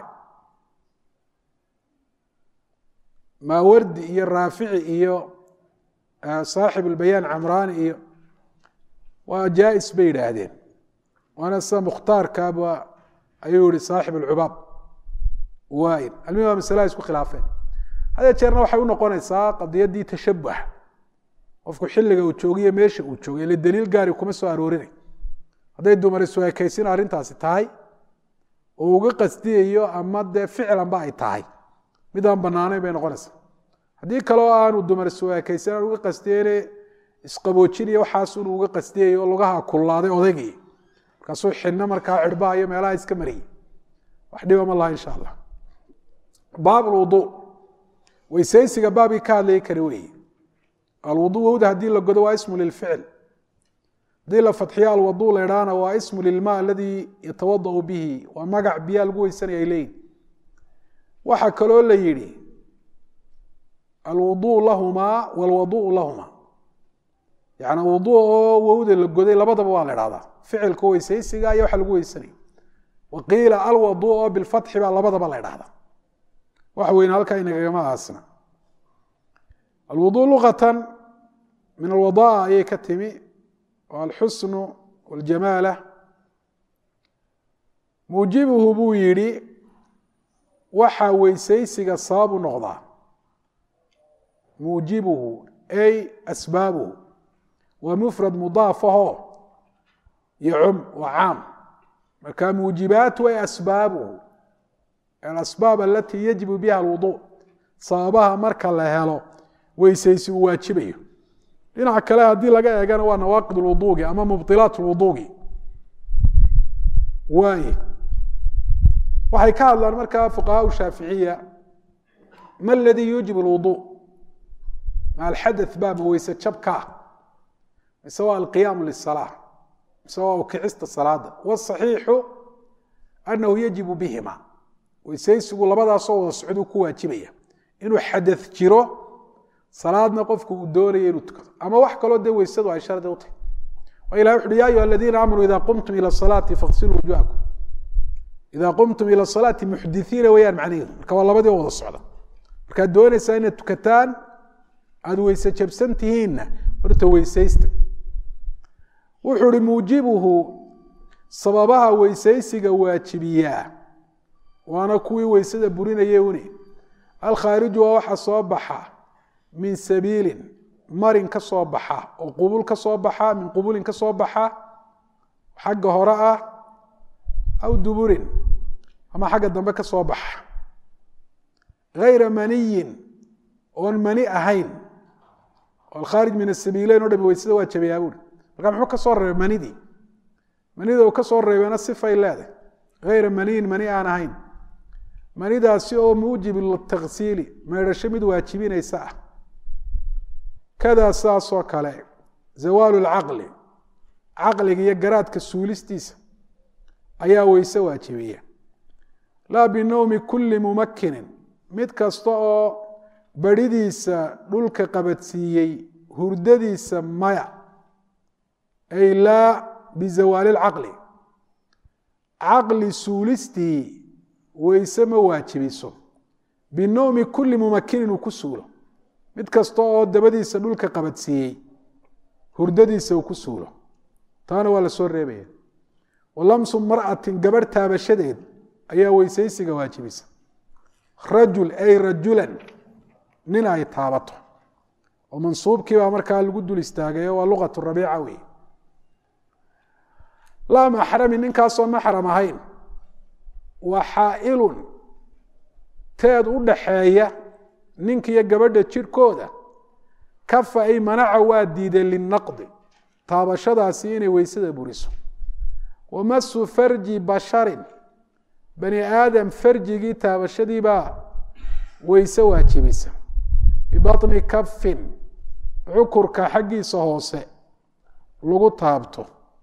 maawardi iyo raafici iyo saaxib ulbayaan camraani iyo waa jaa-is bay yidhaahdeen waana sida mukhtaarkaaba ayuu yihi saaxib alcubaab waayin almihi waa masalaha isku khilaafeen hadee jeerna waxay u noqonaysaa qadiyaddii tashabuh qofku xilliga uu joogiyo meesha uu joogay ile daliil gaari kuma soo aroorinay hadday dumar iswaakaysin arrintaasi tahay oo uga qasdiyayo ama dee ficlanba ay tahay mid aan banaanayn bay noqonaysaa haddii kaleo aanu dumar iswaakaysin aan uga qasdiyeyne isqaboojinaya waxaasunu uga qasdiyayo oo lugaha kullaaday odaygii markaasuu xidhno markaa cirbaha iyo meelaha iska mariyey wax dhiba ma laha insha allah baab lwuduu weysaysiga baabkii ka hadlayay kani weeye alwuduu wowda haddii la godo waa ismu lilficil haddii la fadxiyo alwaduu la idhaana waa ismu lilma aladii yatawadau bihi waa magac biyaa lagu weysanaya ay leeyihin waxaa kaloo la yidhi alwuduu lahumaa walwaduu lahumaa yani wuduu oo wowda la goday labadaba waa la idhahdaa ficilka weysaysiga iyo waxa lagu weysanaya waqiila alwaduu oo bilfatxi baa labadaba la idhahdaa wax weyne halkaa inagagama aasna alwuduu luqatan min alwadaa ayay ka timi oo alxusnu waljamaala muujibuhu buu yidhi waxaa weysaysiga sababu noqdaa muujibuhu ay asbaabuhu waa mufrad mudaafaho yocum waa caam marka muujibaatu ay asbaabuhu alasbaab alatii yajibu biha alwuduu sababaha marka la helo weysaysi uu waajibayo dhinaca kale haddii laga eegana waa nawaaqid lwuduugi ama mubdilaat lwuduugi waaye waxay ka hadlaan markaa fuqahaa shaaficiya ma aladii yuujib lwuduu ma alxadath baa ma weyse jabkaa mise waa alqiyaamu lisalaa mise waa ukicista salaada wsaxiixu anahu yajibu bihima weysaysigu labadaasoo wada socduu ku waajibaya inuu xadath jiro salaadna qofku uu doonaya inuu tukado ama wax kaloo dee weysadu ay shardi u tahay o ilah wuxu uhi ya ayuha aladiina aamanuu ida qumtum ila salaati faqsiluu wujuhakum ida qumtum ila salaati muxdithiina weyaan macnaheedu marka waa labadii wada socda markaad doonaysaa inaad tukataan aada weyse jabsan tihiinna horta weysaysta wuxuu uhi muujibuhu sababaha weysaysiga waajibiyaa waana kuwii weysada burinaya une alkhaariju waa waxa soo baxa min sabiilin marin ka soo baxa oo qubul ka soo baxa min qubulin ka soo baxa xagga hore ah aw duburin ama xagga dambe ka soo baxa hayra maniyin oon mani ahayn oo alkhaarij min asabiileyn o dhami weysada waa jabayaa buuri marka muxuu ka soo reebay manidii manida uu ka soo reebeyna sifay leedahay hayra maniyin mani aan ahayn manidaasi oo muujib litaksiili meedhasho mid waajibinaysa ah kadaa saasoo kale zawaalu lcaqli caqliga iyo garaadka suulistiisa ayaa weyse waajibiya laa binowmi kulli mumakinin mid kasta oo beridiisa dhulka qabadsiiyey hurdadiisa maya ay laa bizawaali lcaqli caqli suulistii weyse ma waajibiso binowmi kulli mumakinin uu ku suulo mid kasta oo dabadiisa dhulka qabadsiiyey hurdadiisa uu ku suulo taana waa la soo reebaya walamsu mar'atin gabarh taabashadeed ayaa weysaysiga waajibisa rajul ay rajulan nin ay taabato oo mansuubkii baa markaa lagu dul istaagayo waa luqatu rabiica wey laa maxrami ninkaasoo maxram ahayn waa xaa'ilun teed u dhaxeeya ninkiiyo gabadha jirhkooda kafa ay manaca waa diiday linaqdi taabashadaasi inay weysada buriso wamasu farji basharin bani aadam farjigii taabashadiibaa weyse waajibisa bibaطni kafin cukurka xaggiisa hoose lagu taabto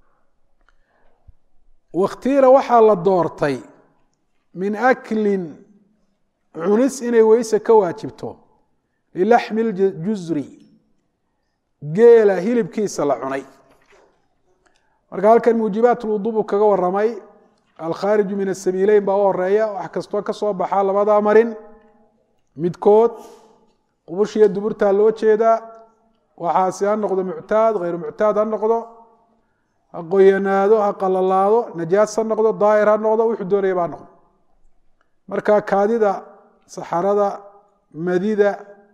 wakhtiira waxaa la doortay min aklin cunis inay weyse ka waajibto lilaxmi ljusri geela hilibkiisa la cunay marka halkan muujibaat lwudu buu kaga waramay alkhaariju min asabiileyn baa u horeeya wax kastoo ka soo baxaa labadaa marin midkood qubushiyo duburtaa loo jeedaa waxaasi ha noqdo muctaad hayru muctaad ha noqdo ha qoyanaado ha qalalaado najaas ha noqdo daahir ha noqdo wuxuu doonayaba ha noqdo marka kaadida saxarada madida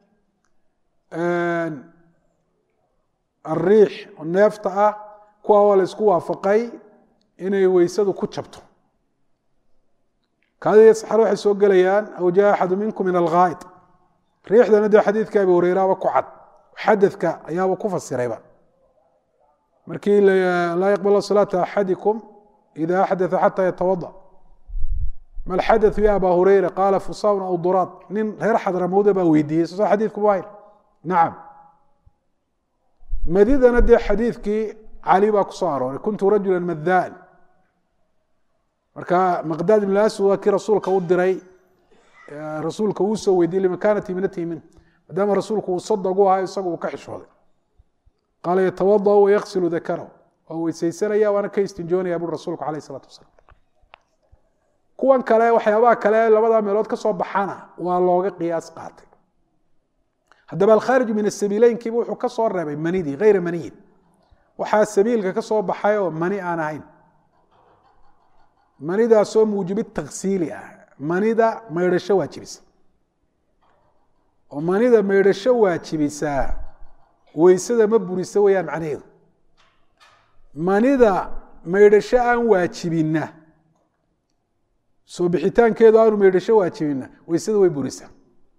ariix oo neefta ah kuwa waa la isku waafaqay inay weysadu ku jabto kaadida saxaro waxay soo gelayaan aw jaa axadu minkum min alghaa'id riixdana dee xadiidka abi hureyraaba ku cad xadadka ayaaba ku fasirayba markii laa yaqbal salaata axadikum ida axdaa xata yatawada ma alxadaثu ya aba hureyra qaala fusaun aw duraad nin reer xadramowda baa weydiiyey soo xadiidku ma hayr nacam madidana dee xadiidkii cali baa ku soo arooray kuntu rajula madaan marka maqdaad ibn aswad waa kii rasuulka u diray rasuulka uu soo weydiiyey lima kaanat ibnatihi min maadaama rasuulku uu sadog u ahaa isagu uu ka xishooday qaala yatawadau wayaksilu dakarahu waa weysaysanaya waana ka istinjoonaya buri rasuulku alayh isalatu wasalaam kuwan kale waxyaabaha kale labada meelood ka soo baxana waa looga qiyaas qaatay haddaba alkhaariju min asabiileynkiiba wuxuu ka soo reebay manidii hayra maniyin waxaa sabiilka ka soo baxay oo mani aan ahayn manidaasoo muujibi taksiili ah manida maydhasho waajibisa oo manida maydhasho waajibisaa weysada ma burisa weyaan macnaheedu manida maydhasho aan waajibinna soo bixitaankeedu aanu maydhasho waajibinna weysada way burisaa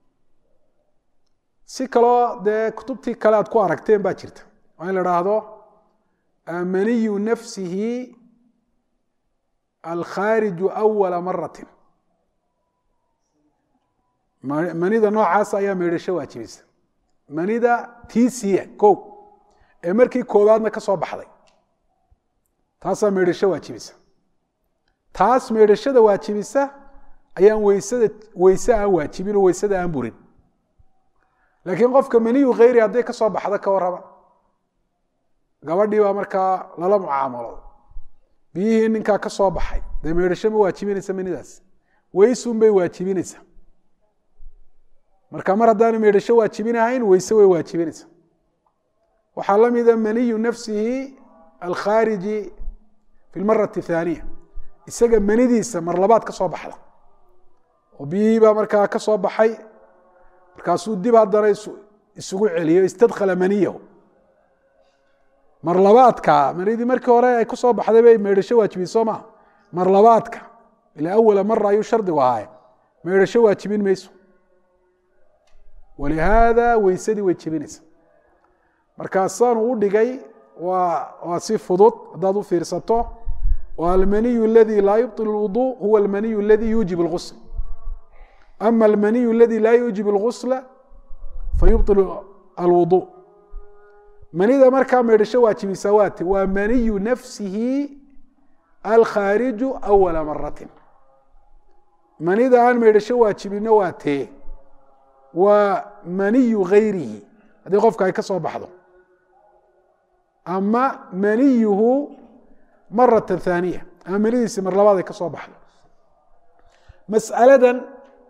si kaloo dee kutubtii kale aad ku aragteen baa jirta waa in la dhaahdo maniyu nafsihi alkhaariju awala maratin manida noocaas ayaa maydhasho waajibisa manida tiisiya ko ee markii koowaadna ka soo baxday taasaa maydhasho waajibisa taas maydhashada waajibisa ayaan weysada weyse aan waajibin oo weysada aan burin laakiin qofka maniyu khayri hadday ka soo baxda ka warrama gabadhii baa markaa lala mucaamalo biyihii ninkaa ka soo baxay dee maydhasho ma waajibinaysa manidaas weysun bay waajibinaysaa marka mar haddaanu maydhasho waajibinahayn weyse way waajibinaysa waxaa la mida maniyu nafsihi alkhaariji fi lmarati thaaniya isaga manidiisa mar labaad ka soo baxda oo biyihii baa markaa ka soo baxay markaasuu dib haddana isugu celiyo istadkhala maniyahu mar labaadka manidii markii hore ay ku soo baxday bay maydhasho waajibin soo maa mar labaadka ila awala mara ayuu shardigu ahaaye maydhasho waajibin mayso walihaada weysadii way jebinaysa markaasaanu u dhigay waa waa si fudud haddaad u fiirsato oo almaniyu aladi laa yubطil اlwuضuء huwa almaniyu aladi yuujib اlgusl ama almaniyu aladi laa yuujib اlgusla fayubطil alwuضuء manida markaa maydhasho waajibisaa waate waa maniyu nafsihi alkhaariju awala maratin manida aan maydhasho waajibino waa tee waa maniyu gayrihi haddii qofka ay ka soo baxdo ama maniyuhu marata thaaniya ama manidiisi mar labaad ay ka soo baxdo mas'aladan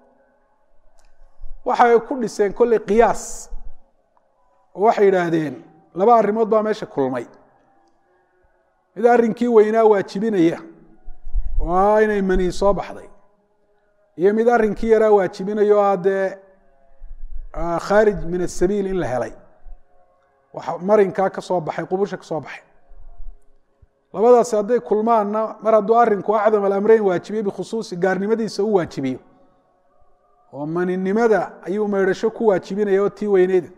waxay ku dhiseen kolley qiyaas oo waxay yidhaahdeen laba arrimood baa meesha kulmay mid arrinkii weynaa waajibinaya oo ah inay mani soo baxday iyo mid arrinkii yaraa waajibinayo o ah dee khaarij min asabiil in la helay waxa marinkaa ka soo baxay qubusha ka soo baxay labadaasi hadday kulmaanna mar hadduu arrinku acdam alamreyn waajibiye bikhusuusi gaarnimadiisa u waajibiyo oo maninimada ayuu maydhasho ku waajibinaya oo tii weyneyda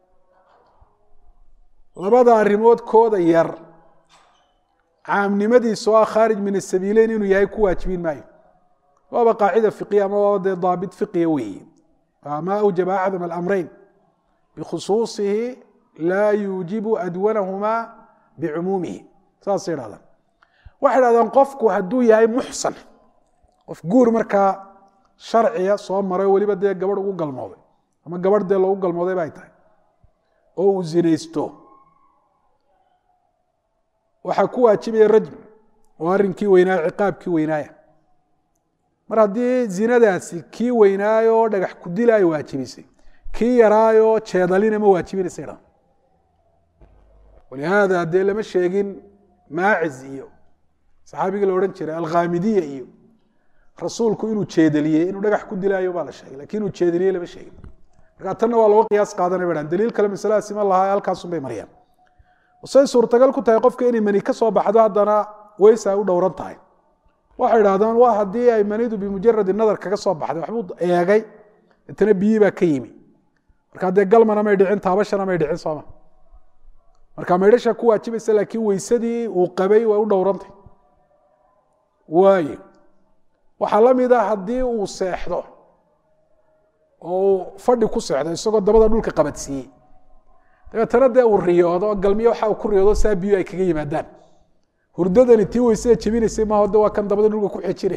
labada arrimood kooda yar caamnimadiisa oo ah khaarij min asabiileyn inuu yahay ku waajibin maayo waaba qaacida fiqiya ama waaba dee daabit fiqiya weeye ma awjaba acdam alamreyn bikhusuusihi laa yuujibu adwanahumaa bicumuumihi saasay idhahdaan waxay idhahdaan qofku hadduu yahay muxsan qof guur markaa sharciya soo maray oo weliba dee gabadh ugu galmooday ama gabadh dee loogu galmooday ba ay tahay oo uu zinaysto waxaa ku waajibaya rajm oo arrinkii weynaaya ciqaabkii weynaaya mar haddii zinadaasi kii weynaayo oo dhagax kudila ay waajibisay kii yaraayo jeedalina ma waajibinaysa idhahdaan walihaada dee lama sheegin maaciz iyo saxaabigii la odhan jiray alkhaamidiya iyo rasuulku inuu jeedaliyey inuu dhagax ku dilaayo baa la sheegay lakin inuu jeedaliyey lama sheegin marka tanna waa looga qiyaas qaadanay ba daliil kale masaladaasi ma laha halkaasun bay mariyaan say suurtagal ku tahay qofka inay mani ka soo baxdo haddana weysa ay u dhowran tahay waxay idhahdaan waa haddii ay manidu bimujaradi nadar kaga soo baxday waxbuu eegay itana biyii baa ka yimi markaa dee galmana may dhicin taabashana may dhicin sooma marka maydhasha ku waajibaysa laakiin weysadii uu qabay way u dhowrantay waaye waxaa la mid ah haddii uu seexdo oo uu fadhi ku seexdo isagoo dabada dhulka qabadsiiyey dabeetana dee uu riyoodo galmiyo waxa uu ku riyoodo saa biyo ay kaga yimaadaan hurdadani tii weysada jebinaysay maaho de waa kan dabada dhulka ku xejinay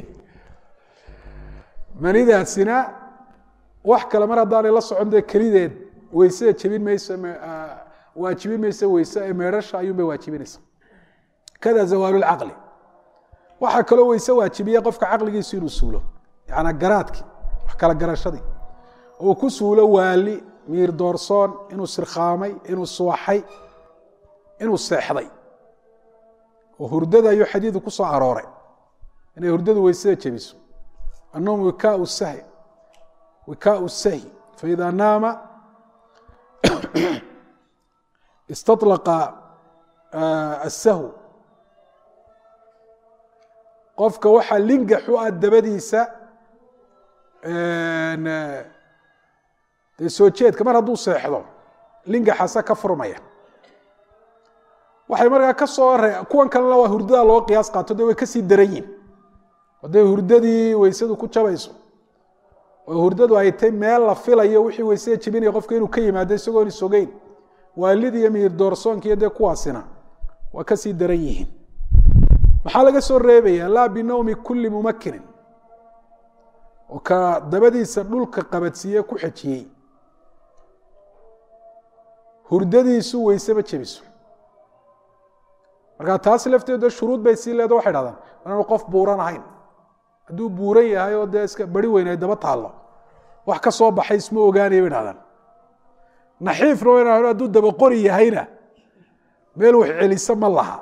manidaasina wax kale mar haddaanay la socon dee kelideed weysada jebin mayso waajibin mayso weyse ee meedhasha ayuunbay waajibinaysa kada zawaalulcaqli waxaa kaloo weyse waajibiya qofka caqligiisu inuu suulo yaana garaadkii wax kala garashadii uu ku suulo waali miir doorsoon inuu sirkhaamay inuu suwaxay inuu seexday oo hurdada ayuu xadiidu ku soo arooray inay hurdadu weysada jebiso annowm wikaau sahi wikaau sahi faida naama istaطlaqa asahw qofka waxaa lingaxu ah dabadiisa dee soo jeedka mar hadduu seexdo lingaxasa ka furmaya waxay markaa ka soo re kuwan kalena waa hurdada loo qiyaas qaato de way kasii daran yihin hadday hurdadii weysadu ku jabayso oo hurdadu ay tay meel la filayo wixii weysada jebinaya qofka inuu ka yimaado isagoon isogeyn waalidi iyo miyir doorsoonka iyo dee kuwaasina waa kasii daran yihiin maxaa laga soo reebaya laa binowmi kulli mumakinin oo ka dabadiisa dhulka qabadsiiye ku xejiyey hurdadiisu weyse ma jebiso markaa taas lafteedo shuruud bay sii leedo waxay dhahdaan inaanu qof buuran ahayn hadduu buuran yahay oo dee iska bari weyn ay daba taallo wax ka soo baxay isma ogaanaya bay dhahdaan naxiifna wa ina hadduu dabaqori yahayna meel wax celiso ma laha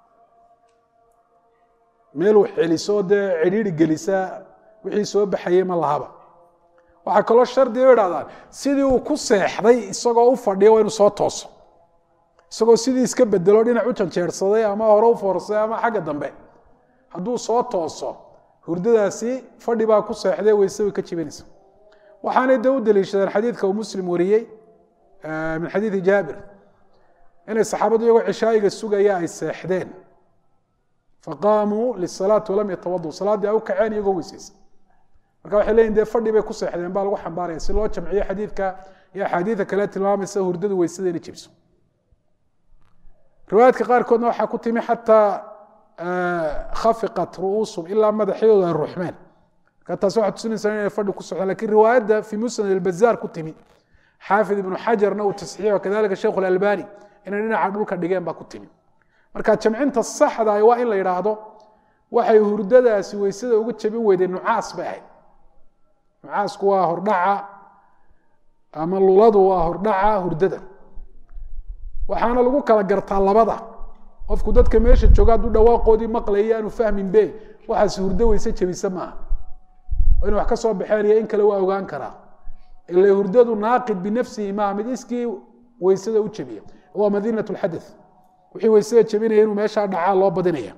meel wax celiso dee cidhiiri gelisa wixii soo baxayey ma lahaba waxaa kaloo shardiga bay dhahdaan sidii uu ku seexday isagoo u fadhiya waa inuu soo tooso isagoo sidii iska bedelo dhinac u janjeersaday ama hore u foorsaday ama xagga dambe hadduu soo tooso hurdadaasi fadhi baa ku seexday weyse way ka jibinaysa waxaanay de u daliishadeen xadiidka uu muslim wariyey min xadiidi jaabir inay saxaabadu iyagoo cishaayiga sugaya ay seexdeen faqaamuu lisalaati walam yatawadu salaaddii ay u kaceen iyagoo weyseysa marka waxay leyihin dee fadhi bay ku seexdeen baa lagu xambaaraya si loo jamciyo xadiidka iyo axaadiida kale tilmaamaysa hurdadu weysada inay jibso riwaayaadka qaarkoodna waxaa ku timi xataa khafiqat ru'uusum ilaa madaxyadooda ay ruuxmeen marka taas waxaa tusinaysaa inay fadhi ku socdaan lakin riwaayadda fi musnad albazaar ku timi xaafid ibnu xajarna uu tasxiixo kadalika sheikhu alalbani inay dhinaca dhulka dhigeen baa ku timi marka jamcinta saxda waa in la yidhaahdo waxay hurdadaasi weysada uga jabin weyday nucaas bay ahayd nucaasku waa hordhaca ama luladu waa hordhaca hurdada waxaana lagu kala gartaa labada qofku dadka meesha jooga hadduu dhawaaqoodii maqlaya aanu fahmin be waxaas hurdo weyse jabisa maaha oo ina wax ka soo baxeen iyo in kale waa ogaan karaa ila hurdadu naaqid binafsihi maaha mid iskii weysada u jabiya waa madinat lxadath wixii weysada jabinaya inuu meeshaa dhacaa loo badinaya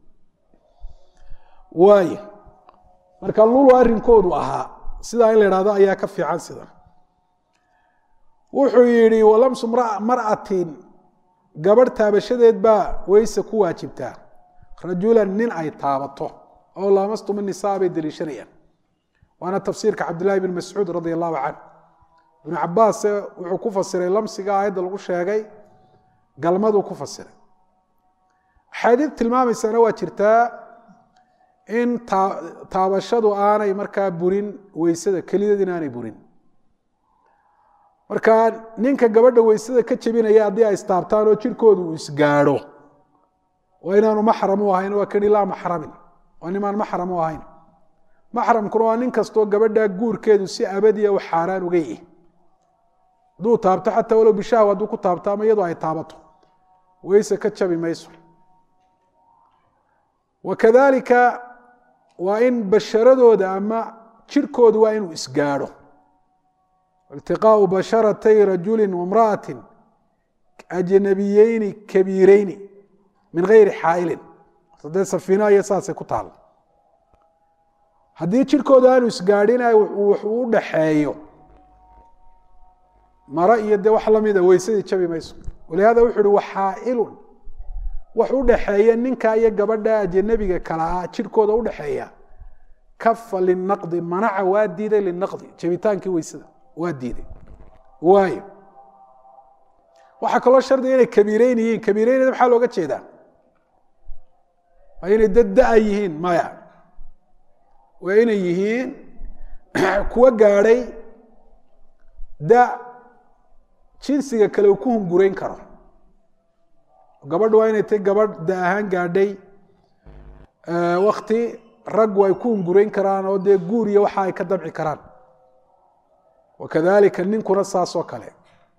waay marka lulu arrinkoodu ahaa sidaa in la idhahdo ayaa ka fiican sidan wuxuu yihi walamsu mar'atin gabadh taabashadeed baa weyse ku waajibtaa rajulan nin ay taabato oo laamastum nisaa bay deliishanayaan waana tafsiirka cabdillahi bn mascuud radi allahu canh ibnu cabaase wuxuu ku fasiray lamsiga aayadda lagu sheegay galmaduu ku fasiray axaadiid tilmaamaysana waa jirtaa in taabashadu aanay markaa burin weysada kelideed in aanay burin marka ninka gabadha weysada ka jebinaya haddii ay istaabtaan oo jirkoodu uu isgaadho waa inaanu maxram u ahayn waa kani laa maxramin waa nimaan maxram u ahayn maxramkuna waa nin kastoo gabadha guurkeedu si abadiya u xaaraan uga yihi hadduu taabto xataa walow bishahwa hadduu ku taabto ama iyadoo ay taabato weyse ka jabi mayso wakadalika waa in basharadooda ama jirkoodu waa inuu isgaadho iltiqaau basharatay rajuli wamra'ati ajnabiyeyni kabiireyni min gayri xaailin dee safiina iyo saasay ku taal haddii jirkooda aanu isgaadhina wuxuu u dhaxeeyo maro iyo dee wax lamida weysadii jabi mayso walihada wuxu uhi waxaailun wax u dhaxeeya ninka iyo gabadha ajanabiga kala ah jirkooda udhaxeeya kafa linaqdi manaca waa diiday linaqdi jabitaankii weysada waa diiday waayo waxaa kaloo shardiga inay kabiireyn yihiin kabiireynada maxaa looga jeedaa waa inay dad da-a yihiin maya waa inay yihiin kuwa gaadhay da jinsiga kale uu ku hungurayn karo gabadhu waa inay tay gabadh da ahaan gaadhay wakti raggu ay ku hungurayn karaan oo dee guur iyo waxa ay ka damci karaan wakadalika ninkuna saas oo kale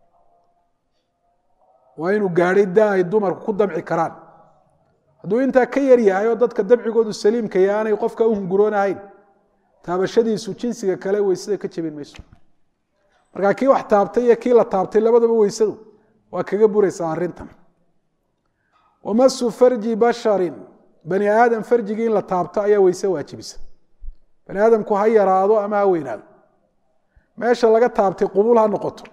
waa inuu gaadhay da ay dumarku ku damci karaan hadduu intaa ka yar yahay oo dadka damcigoodu saliimka iyo aanay qofka u hunguroonahayn taabashadiisu jinsiga kale weysada ka jebin mayso markaa kii wax taabtay iyo kii la taabtay labadaba weysadu waa kaga buraysaa arrintan wamasu farji basharin bani aadam farjigii in la taabto ayaa weyse waajibisa bani aadamku ha yaraado ama ha weynaado meesha laga taabtay qubul ha noqoto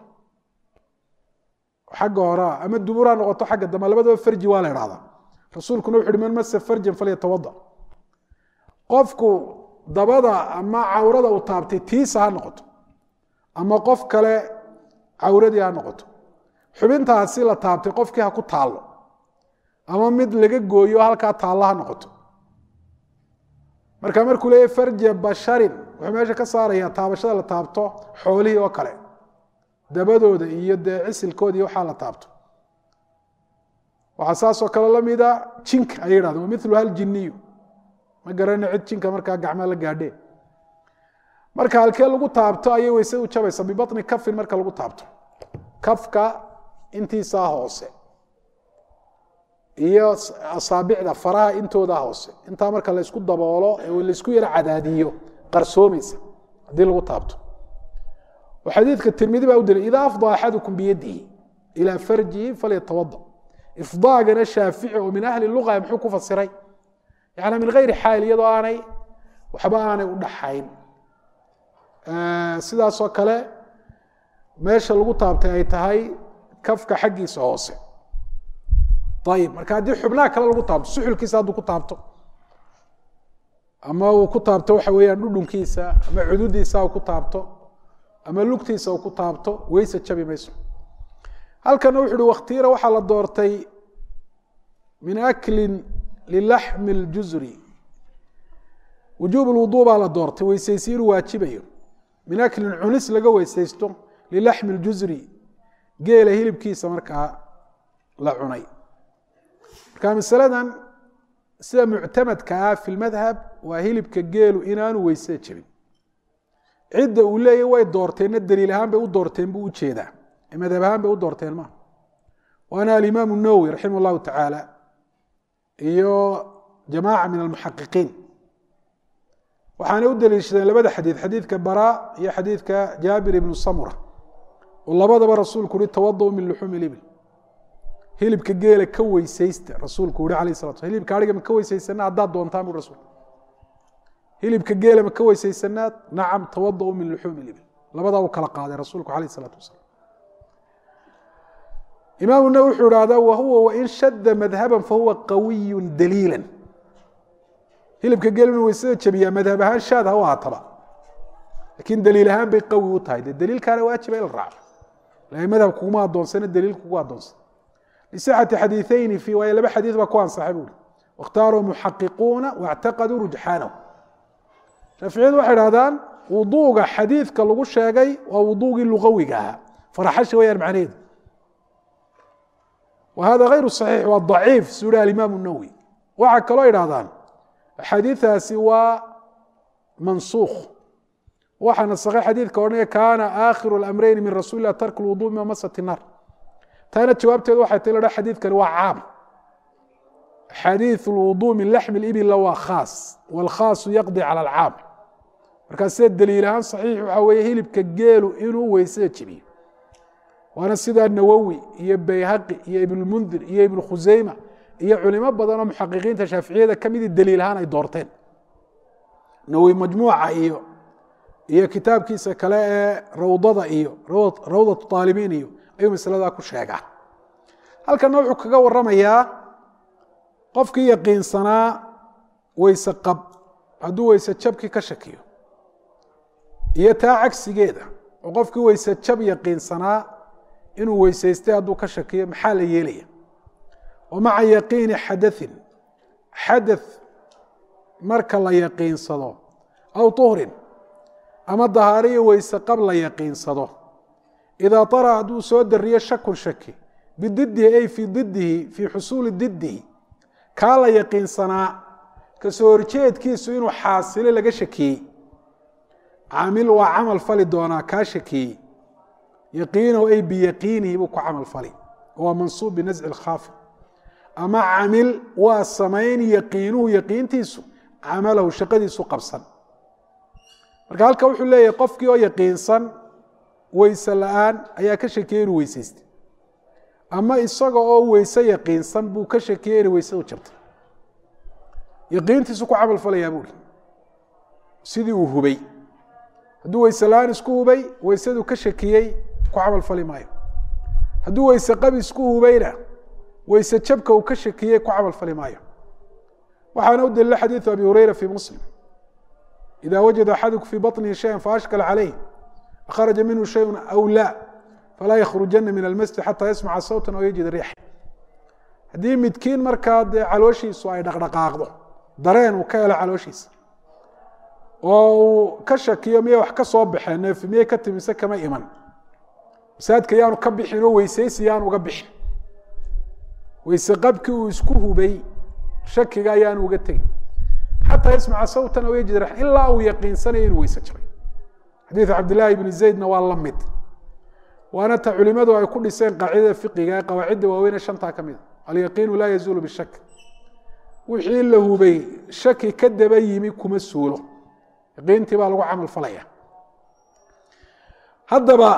xagga horea ama dubur ha noqoto xagga dambe labadaba farji waa la idhahdaa rasuulkuna wuxu uhi man masa farjan falyatawada qofku dabada ama cawrada uu taabtay tiisa ha noqoto ama qof kale cawradii ha noqoto xubintaasi la taabtay qofkii ha ku taallo ama mid laga gooyo halkaa taalla ha noqoto marka markuu leeyahy farja basharin wuxuu meesha ka saarayaa taabashada la taabto xoolihii oo kale dabadooda iyo dee cisilkooda iyo waxaa la taabto waxaa saasoo kale lamida jinka ayay yidhahdeen wamilu haljiniyu ma garana cid jinka markaa gacmaa la gaadhee marka halkee lagu taabto ayay weysadu jabaysa bibatni kafin marka lagu taabto kafka intiisaa hoose iyo asaabicda faraha intooda hoose intaa marka laysku daboolo ee laysku yaro cadaadiyo qarsoomaysa haddii lagu taabto xadiidka tirmidi baa u dilay idaa afda axadukum biyadihi ilaa farjihi falyatawada ifdaagana shaafici oo min ahli luga muxuu ku fasiray yani min gayri xaayil iyadoo aanay waxba aanay u dhaxayn sidaasoo kale meesha lagu taabtay ay tahay kafka xaggiisa hoose ayib marka haddii xubnaha kale lagu taabto suxulkiisa hadduu ku taabto ama uu ku taabto waxa weeyaan dhudhunkiisa ama cududiisa uu ku taabto ama lugtiisa uu ku taabto weyse jabi mayso halkana wuxu uhi wakhtiira waxaa la doortay min aklin lilaxmi اljuzri wujuub lwuduu baa la doortay weysaysi inuu waajibayo min aklin cunis laga weysaysto lilaxmi اljuzri geela hilibkiisa markaa la cunay marka masaladan sida muctamadka ah fi lmadhab waa hilibka geelu inaanu weysada jebin cidda uu leeyahy way doorteenna daliil ahaan bay u doorteen buu ujeedaa ee madhab ahaan bay u doorteen maaha waana alimaamu nawowi raximah اllahu tacaala iyo jamaaca min almuxaqiqiin waxaanay u daliishadeen labada xadiid xadiidka bara iyo xadiidka jaabir ibnu samura oo labadaba rasuulku uhi tawadu min luxuumi libil hilibka geela ka weysaysta rasuulku uhi alayh salatu hilibka ariga ma ka weysaysanaa haddaad doontaan bu rasul hilibka geela ma ka weysaysanaad nacam tawada min luxuumi libil labadaa uu kala qaaday rasuulku alayh isalaatu wasalaam imaamu nawi wuxuu ihahdaa wahuwa wain shada madhaban fahuwa qawiyu daliila hilibka geel inuu weysada jabiyaa madhab ahaan shaad ha u ahaataba lakin daliil ahaan bay qawi u tahay de daliilkaana waajiba in la raaco lakin madhab kuguma adoonsana daliil kugu adoonsan lisixati xadiiثeyni fi waayo laba xadiid baa ku ansaxay buuri waاkhtaaruu muxaqiquuna waاctaqaduu rujxaanahu shaaficiyadu waxay dhahdaan wuduuga xadiidka lagu sheegay waa wuduugii lugawiga ahaa faraxasha wayaan macnaheedu wa hada غayru صaxiix waa ضaciif suu hi alimaam الnawowi waxaa kaloo idhahdaan axaadiiثaasi waa mansuukh waxaa nasakhay xadiidka odhanaya kaana aakhiru اlamreyni min rasuuli lah tark اlwudu mima masat الnar taana jawaabteedu waxay ta ha xadiidkani waa caam xadiiث اlwudu min laxmi اibila waa khaas wاlkhaasu yaqdi calى alcaam markaa sida daliil ahaan صaxiix waxaa weeye hilibka geelu inuu weysada jebiyo waana sidaa nawowi iyo bayhaqi iyo ibnmundir iyo ibn khuseyma iyo culimo badan oo muxaqiqiinta shaaficiyada kamidii daliil ahaan ay doorteen nawowi majmuuca iyo iyo kitaabkiisa kale ee rawdada iyo rawdatu aalibiin iyo ayuu masaladaa ku sheegaa halkana wuxuu kaga waramayaa qofkii yaqiinsanaa weyse qab hadduu weyse jabkii ka shakiyo iyo taa cagsigeeda oo qofkii weyse jab yaqiinsanaa inuu weysaystay hadduu ka shakiyo maxaa la yeelaya wa maca yaqiini xadaثin xadaث marka la yaqiinsado aw طuhrin ama dahaariyo weyse qab la yaqiinsado idaa طara hadduu soo dariyo shakun shaki bididihi ay fii didihi fii xusuuli didihi kaa la yaqiinsanaa kasoo horjeedkiisu inuu xaasilo laga shakiyey caamil waa camal fali doonaa kaa shakiyey yaqiinahu ay biyaqiinihi buu ku camal fali waa mansuub binasci اlkhaafid ama camil waa samayn yaqiinuhu yaqiintiisu camalahu shaqadiisu qabsan marka halka wuxuu leeyahay qofkii oo yaqiinsan weyse la-aan ayaa ka shakiyey inuu weysaystay ama isaga oo weyse yaqiinsan buu ka shakiyey inay weysadu jabtay yaqiintiisu ku camal falayaa buuri sidii uu hubay hadduu weyse la-aan isku hubay weysadu ka shakiyey ku camal fali maayo hadduu weyse qab isku hubayna weyse jabka uu ka shakiyey ku camal fali maayo waxaana u daliila xadiiثu abi hureyra fi muslim ida wajada axaduku fii baطnihi shaya faashkala calayh akharaja minhu shayءu aw la falaa yakhrujana min almasjid xataa yasmaca sawta aw yajid riixa haddii midkiin markaa dee calooshiisu ay dhaqdhaqaaqdo dareen uu ka helo calooshiisa oo uu ka shakiyo miyay wax ka soo baxeen neefi miyay ka timise kama iman masaajidka yaanu ka bixin oo weysaysi yaanu uga bixin weyse qabkii uu isku hubay shakiga ayaanu uga tegin xataa yasmaca sawtan aw yajid riixa ilaa uu yaqiinsanayo inuu weyse jabay xadiiث cabdillaahi bni zaydna waa la mid waana ta culimadu ay ku dhiseen qaacidada fiqiga ee qawaacidda waaweyne shantaa ka mid a alyaqiinu laa yazuulu bishak wixii la hubay shaki ka daba yimi kuma suulo yaqiintii baa lagu camal falaya haddaba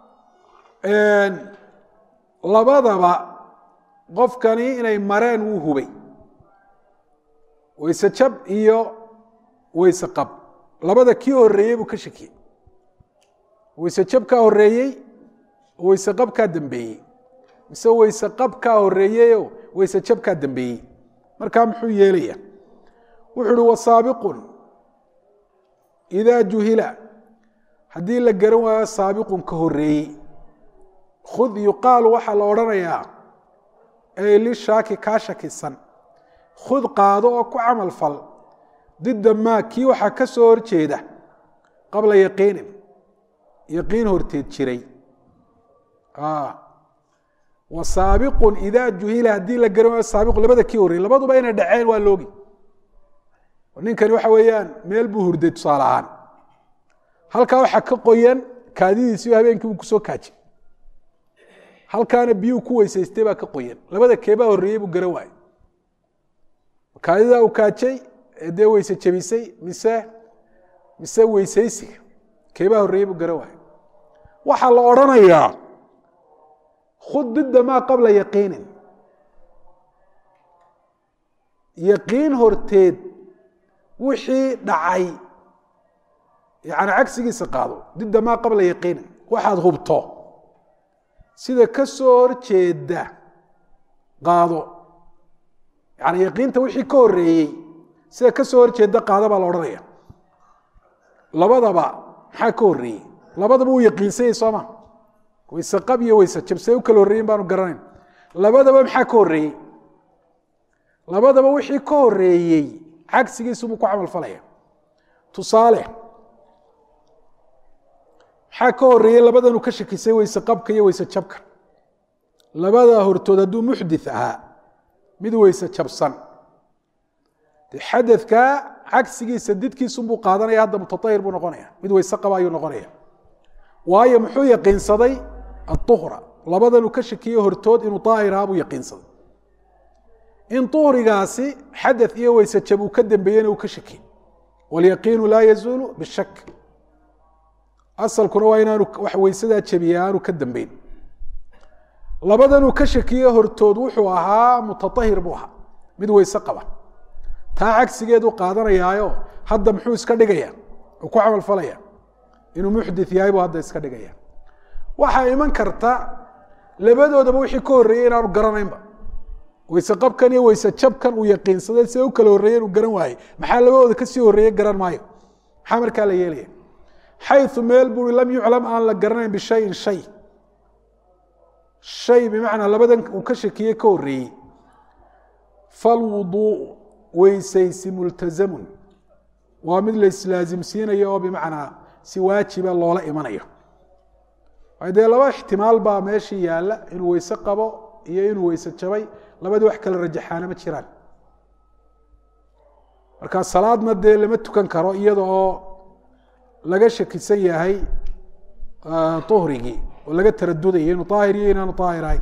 labadaba qofkani inay mareen wuu hubay weyse jab iyo weyse qab labada kii horeeyey buu ka shakiyey weyse jab kaa horeeyey weyse qab kaa dambeeyey mise weyse qab kaa horeeyeyo weyse jab kaa dambeeyey markaa muxuu yeelaya wuxuu uhi wasaabiqun idaa juhila haddii la garan waayo saabiqun ka horeeyey khud yuqaalu waxaa la odhanayaa ay lishaaki kaa shakisan khud qaado oo ku camal fal didda maa kii waxaa ka soo horjeeda qabla yaqiinin yaqiin horteed jiray wa saabiqun idaa juhila haddii la garan waayo saabiqu labada kii horreyey labaduba inay dhaceen waa loogi ninkani waxa weeyaan meel buu hurday tusaale ahaan halkaa waxaa ka qoyan kaadidiisiyo habeenkii buu kusoo kaajay halkaana biyuu ku weysaystay baa ka qoyan labada keebaa horreeyey buu garan waayey kaadidaa uu kaajay ee dee weyse jebisay mise mise weysaysiga keebaa horreeyey buu garan waayey waxaa la odhanayaa khud didda maa qabla yaqiinin yaqiin horteed wixii dhacay yani cagsigiisa qaado didda maa qabla yaqiinin waxaad hubto sida ka soo horjeeda qaado yani yaqiinta wixii ka horeeyey sida ka soo horjeeda qaado baa la odhanaya labadaba maxaa ka horeeyey labadaba uu yaqiinsanyay sooma wayse qab iyo wayse jabsay u kala horreeyin baanu garanayn labadaba maxaa ka horeeyey labadaba wixii ka horeeyey cagsigiisubuu ku camal falaya tusaale maxaa ka horeeyey labadanu ka shakisay weyse qabka iyo weyse jabka labada hortood hadduu muxdith ahaa mid weyse jabsan de xadadka cagsigiisa didkiisunbuu qaadanaya hadda mutaahir buu noqonaya mid weyse qaba ayuu noqonaya waayo muxuu yaqiinsaday aduhra labadanu ka shakiye hortood inuu daahir ahaa buu yaqiinsaday in uhrigaasi xadaث iyo weyse jab uu ka dembeeyena uu ka shaki wاlyaqiinu laa yazuulu bishak asalkuna waa inaanu wax weysadaa jabiya aanu ka dambeyn labadanuu ka shakiye hortood wuxuu ahaa mutaahir buu ahaa mid weyse qaba taa cagsigeedu qaadanayaayo hadda muxuu iska dhigaya uu ku camal falaya inuu muxdith yahay buu hadda iska dhigaya waxaa iman karta labadoodaba wixii ka horreeyey inaanu garanaynba weyse qabkan iyo weyse jabkan uu yaqiinsaday sida u kala horreeye inuu garan waayey maxaa labadooda kasii horreeye garan maayo maxaa markaa la yeelaya xayu meel bui lam yuclam aan la garanayn bishayin shay shay bimacnaa labadan uu ka shakiyey ka horreeyey falwuduuءu weysaysi multazamun waa mid la islaasimsiinayo oo bimacnaa si waajiba loola imanayo dee laba ixtimaal baa meeshii yaalla inuu weyse qabo iyo inuu weyse jabay labadii wax kala rajaxaana ma jiraan marka salaadna dee lama tukan karo iyada oo laga shakisan yahay uhrigii oo laga taradudayo inuu aahir iyo inaanu aahir ahayn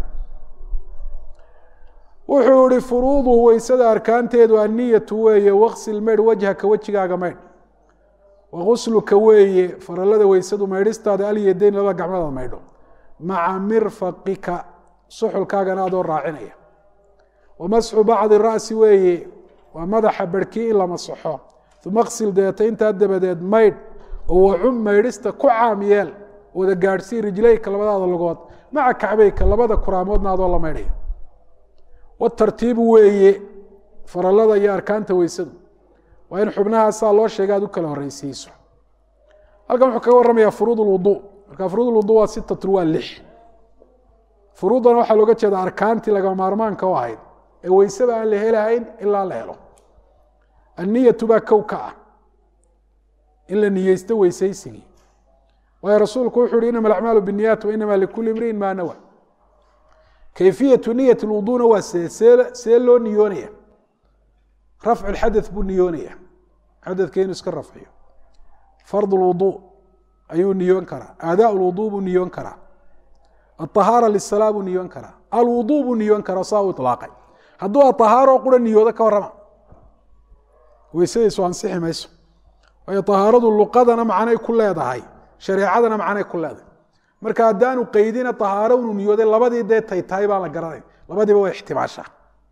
wuxuu ihi furuuduhu weysada arkaanteedu anniyatu weeye waqsil maydh wajhaka wejigaaga maydh wagusluka weeye faralada weysadu maydhistaada alyadeyn labada gacmadaad maydho maca mirfaqika suxulkaagana adoo raacinaya wamasxu bacdi ra'si weeye waa madaxa barhkii in la masaxo uma qsil deeta intaa dabadeed maydh oo wacum maydhista ku caam yeel wada gaadhsii rijlayka labadaada lugood maca kacbayka labada kuraamoodna adoo la maydhaya watartiibu weeye faralada iyo arkaanta weysadu waa in xubnahaasaa loo sheega aad u kala horeysiiso halkan wuxuu kaga warramaya furuud lwudu marka furuud lwudu waa sitatun waa lix furuuddana waxaa looga jeeda arkaantii lagama maarmaanka u ahayd ee weysaba aan la helahayn ilaa la helo anniyatu baa kow ka ah in la niyeysto weysaysigii waayo rasuulku wuxu uhi inama alacmaalu binniyaat wa inama likuli imriin maa nawa kayfiyatu niyat lwuduna waa see see see loo niyoonaya rafcu lxadaث buu niyoonaya xadadka inuu iska rafciyo fard lwudu ayuu niyoon karaa aadaa lwudu buu niyoon karaa aطahaara lisalaa buu niyoon karaa alwudu buu niyoon karaa saa u ilaaqay hadduu aطahaaroo qura niyoodo ka warrama weysadiisu ansixi mayso waayo طahaaradu luqadana macnay ku leedahay shareecadana macnay ku leedahay marka haddaanu qeydina طahaaro inuu niyooday labadii dee tay tahay baan la garanayn labadiiba way ixtimaashaa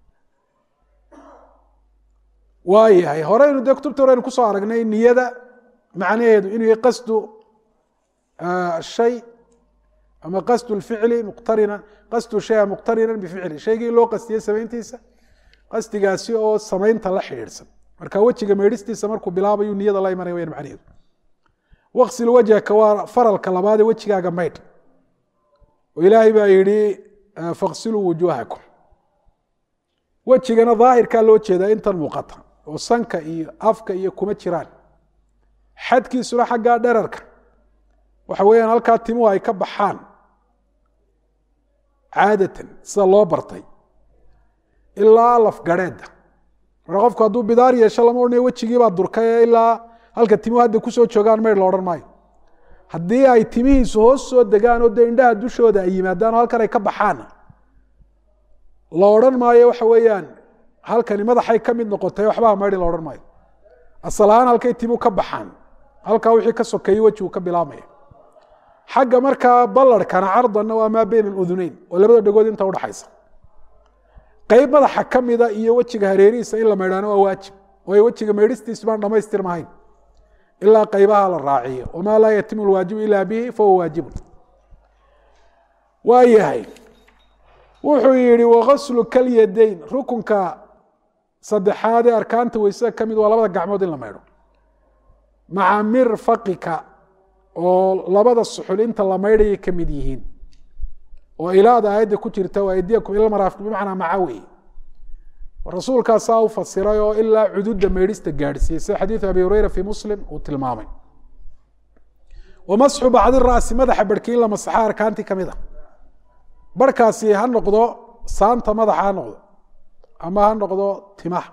waayahay horeynu dee kutubta horeynu kusoo aragnay niyada macnaheedu inuu yahay qasdu shay ama qasdu lficli muqtarinan qasdu shaya muqtarinan bificli shaygii loo qastiyey samayntiisa qasdigaasi oo samaynta la xidhiidhsan marka wejiga meydhistiisa markuu bilaabayu niyada la imanaya wayaan macnaheedu waqsil wajhaka waa faralka labaadee wejigaaga maydh oo ilaahay baa yidhi faqsiluu wujuuhakum wejigana daahirkaa loo jeedaa intan muuqata oo sanka iyo afka iyo kuma jiraan xadkiisuna xaggaa dherarka waxa weeyaan halkaa timuhu ay ka baxaan caadatan sida loo bartay ilaa lafgarheedda marka qofku hadduu bidaar yeesho lama odhanayo wejigiibaa durkay ee ilaa halka timuhu hadda kusoo joogaan maydh la odhan maayo haddii ay timihiisu hoos soo degaan oo dee indhaha dushooda ay yimaadaan oo halkan ay ka baxaanna la odhan maayo waxa weeyaan halkani madaxay ka mid noqotay waxbaha maydhi la odhan maayo asal ahaan halkay timu ka baxaan halkaa wixii ka sokeeyey wejigu ka bilaabmaya xagga markaa ballarhkana cardanna waa maa beyna aluduneyn oo labada dhegood inta udhaxaysa qeyb madaxa ka mida iyo wejiga hareerihiisa in la maydhaano waa waajib waayo wejiga maydhistiisu baan dhamaystirmahayn ilaa qaybaha la raaciyo wamaa laa yatimu lwaajibu ilaa bihi fahuwa waajibun waa yahay wuxuu yihi wakaslu kalyadayn rukunka saddexaad ee arkaanta weysada ka mid waa labada gacmood in la maydho maca mirfaqika oo labada suxul inta la maydhayay ka mid yihiin oo ilaada aayadda ku jirta waa aydiyakum ila maraafiq bimacnaa maca wey rasuulkaasaa u fasiray oo ilaa cududa meydhista gaadhsiiyey sida xadiidu abi hureyra fii muslim uu tilmaamay wamasxu bacdi ra'si madaxa barhkii in la masaxa arkaantii kamid a barhkaasi ha noqdo saanta madaxa ha noqdo ama ha noqdo timaha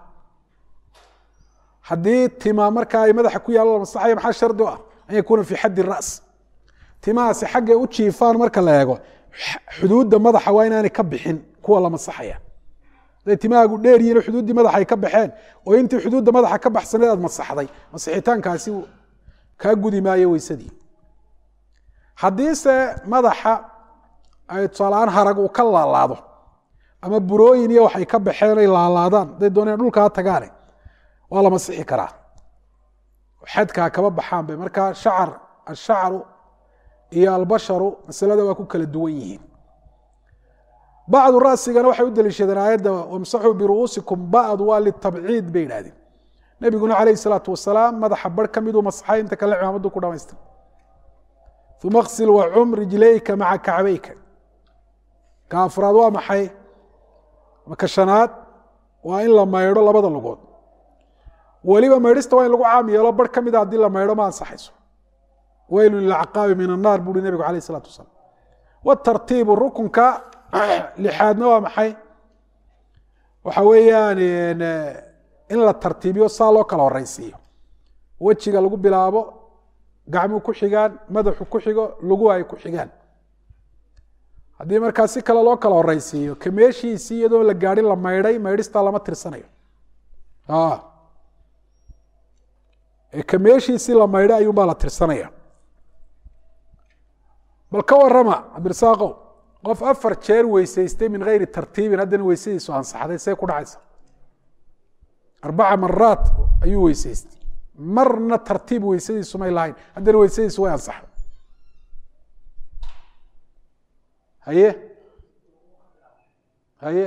haddii tima markaa ay madaxa ku yaallo la masaxayo maxaa shardi u ah an yakuuna fii xaddi ra's timahaasi xaggay u jiifaan marka la eego xuduudda madaxa waa inaanay ka bixin kuwa la masaxaya haday timahaagu dheer yihin xuduuddii madaxa ay ka baxeen oo intii xuduudda madaxa ka baxsaneed aad masaxday masixitaankaasi kaa gudi maayo weysadii haddiise madaxa ay tusaalaaan harag uu ka laalaado ama burooyin iyo waxay ka baxeen ay laalaadaan haday dooneen dhulkaa tagaane waa la masixi karaa xadkaa kaba baxaan bay markaa shacar ashacru iyo albasharu masalada waa ku kala duwan yihiin bacdu rasigana waxay u daliishadeen aayadda wamsaxuu biru'uusikum ba'du waa litabciid bay idhahdeen nebiguna calayhi salaatu wasalaam madaxa bar ka miduu masaxay inta kale cimaamadu ku dhamaystir uma ksil wacum rijlayka maca kacbayka ka afraad waa maxay maka shanaad waa in la maydho labada lugood weliba maydhista waa in lagu caam yeelo bar ka mida haddii la maydho ma ansaxayso weylu lilacqaabi min annaar buuhi nebigu calayh isalaatu wasalaam watartiibu rukunka lixaadna waa maxay waxa weeyaan in la tartiibiyo saa loo kala horeysiiyo wejiga lagu bilaabo gacmuhu ku xigaan madaxu ku xigo luguhu ay ku xigaan haddii markaa si kale loo kala horeysiiyo ka meeshiisii iyadoo la gaadhin la maydhay maydhistaa lama tirsanayo ka meeshiisii la maydhay ayuunbaa la tirsanaya bal ka warama cabdirasaaqow qof afar jeer weysaystay min geyri tartiibin haddana weysadiisu ansaxday see ku dhacaysa arbaca maraat ayuu weysaystay marna tartiib weysadiisu may lahayn haddana weysadiisu way ansaxday haye haye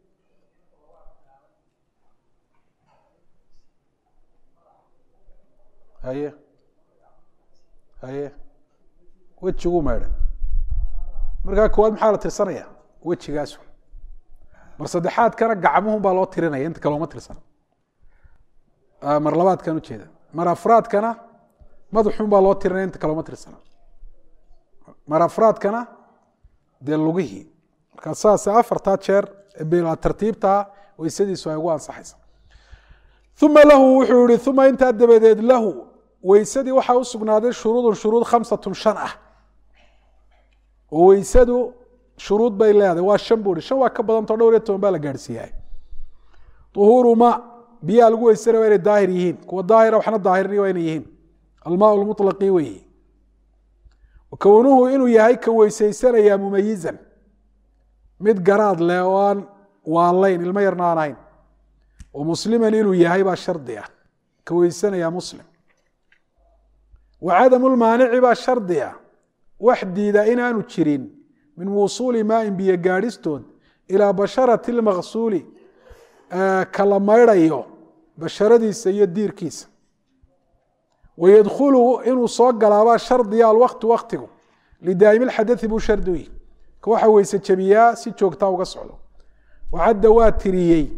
haye haye wejiguu maydhay markaa koowaad maxaa la tirsanaya wejigaasu mar saddexaadkana gacmuhun baa loo tirinaya inta kale uma tirsana mar labaadkan ujeeda mar afraadkana madaxun baa loo tirinaya inta kale uma tirsana mar afraadkana dee lugihii markaa saas afartaa jeer bila tartiibtaa weysadiisu ay ugu ansaxaysa uma lahu wuxuu yihi uma intaa dabadeed lahu weysadii waxaa u sugnaaday shuruudun shuruud khamsatun shan ah oo weysadu shuruud bay leedahay waa shan buu hi shan waa ka badantao dhowr iyo toban baa la gaadhsiiyahay uhuuru ma biyaha lagu weysanaya waa inay daahir yihiin kuwa daahira waxna daahirni waa inay yihiin almaa lmuطlaqi weyi kownuhu inuu yahay ka weysaysanaya mumayizan mid garaad leh oo aan waalayn ilmo yarna aan ahayn oo musliman inuu yahay baa shardi ah ka weysanaya muslim wa cadamu lmaanici baa shardi ah wax diida inaanu jirin min wusuuli maain biyo gaadhistood ilaa basharati lmaqsuuli kala maydhayo basharadiisa iyo diirkiisa wayadkhulu inuu soo galaabaa shardiya alwaktu waktigu lidaa'imi lxadai buu shardi u yihi ka waxa weyse jabiyaa si joogtaa uga socdo wacadda waa tiriyey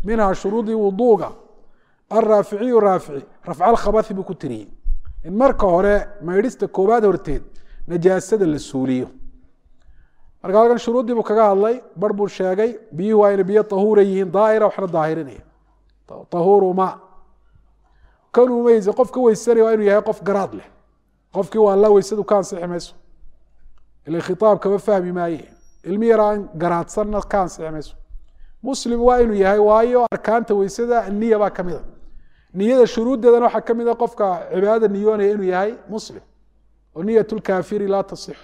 minhaa shuruudii wuduuga alraaficiyu raafici rafca alkhabahi buu ku tiriyey in marka hore maydhista koobaad horteed najaasada la suuliyo marka halkan shuruuddii buu kaga hadlay bar buu sheegay biyuhu waa ina biyo tahuura yihiin daahira waxna daahirinaya tahuuru ma kan umayse qofka weysanaya waa inuu yahay qof garaad leh qofkii waa la weysadu ka ansixi mayso ila khitaab kama fahmi maaye ilmi yar aan garaadsanna ka ansixi mayso muslim waa inuu yahay waayo arkaanta weysada niya baa kamid a niyada shuruuddeedana waxaa ka mid a qofka cibaadada niyoonaya inuu yahay muslim oo niyat lkaafiri laa tasixu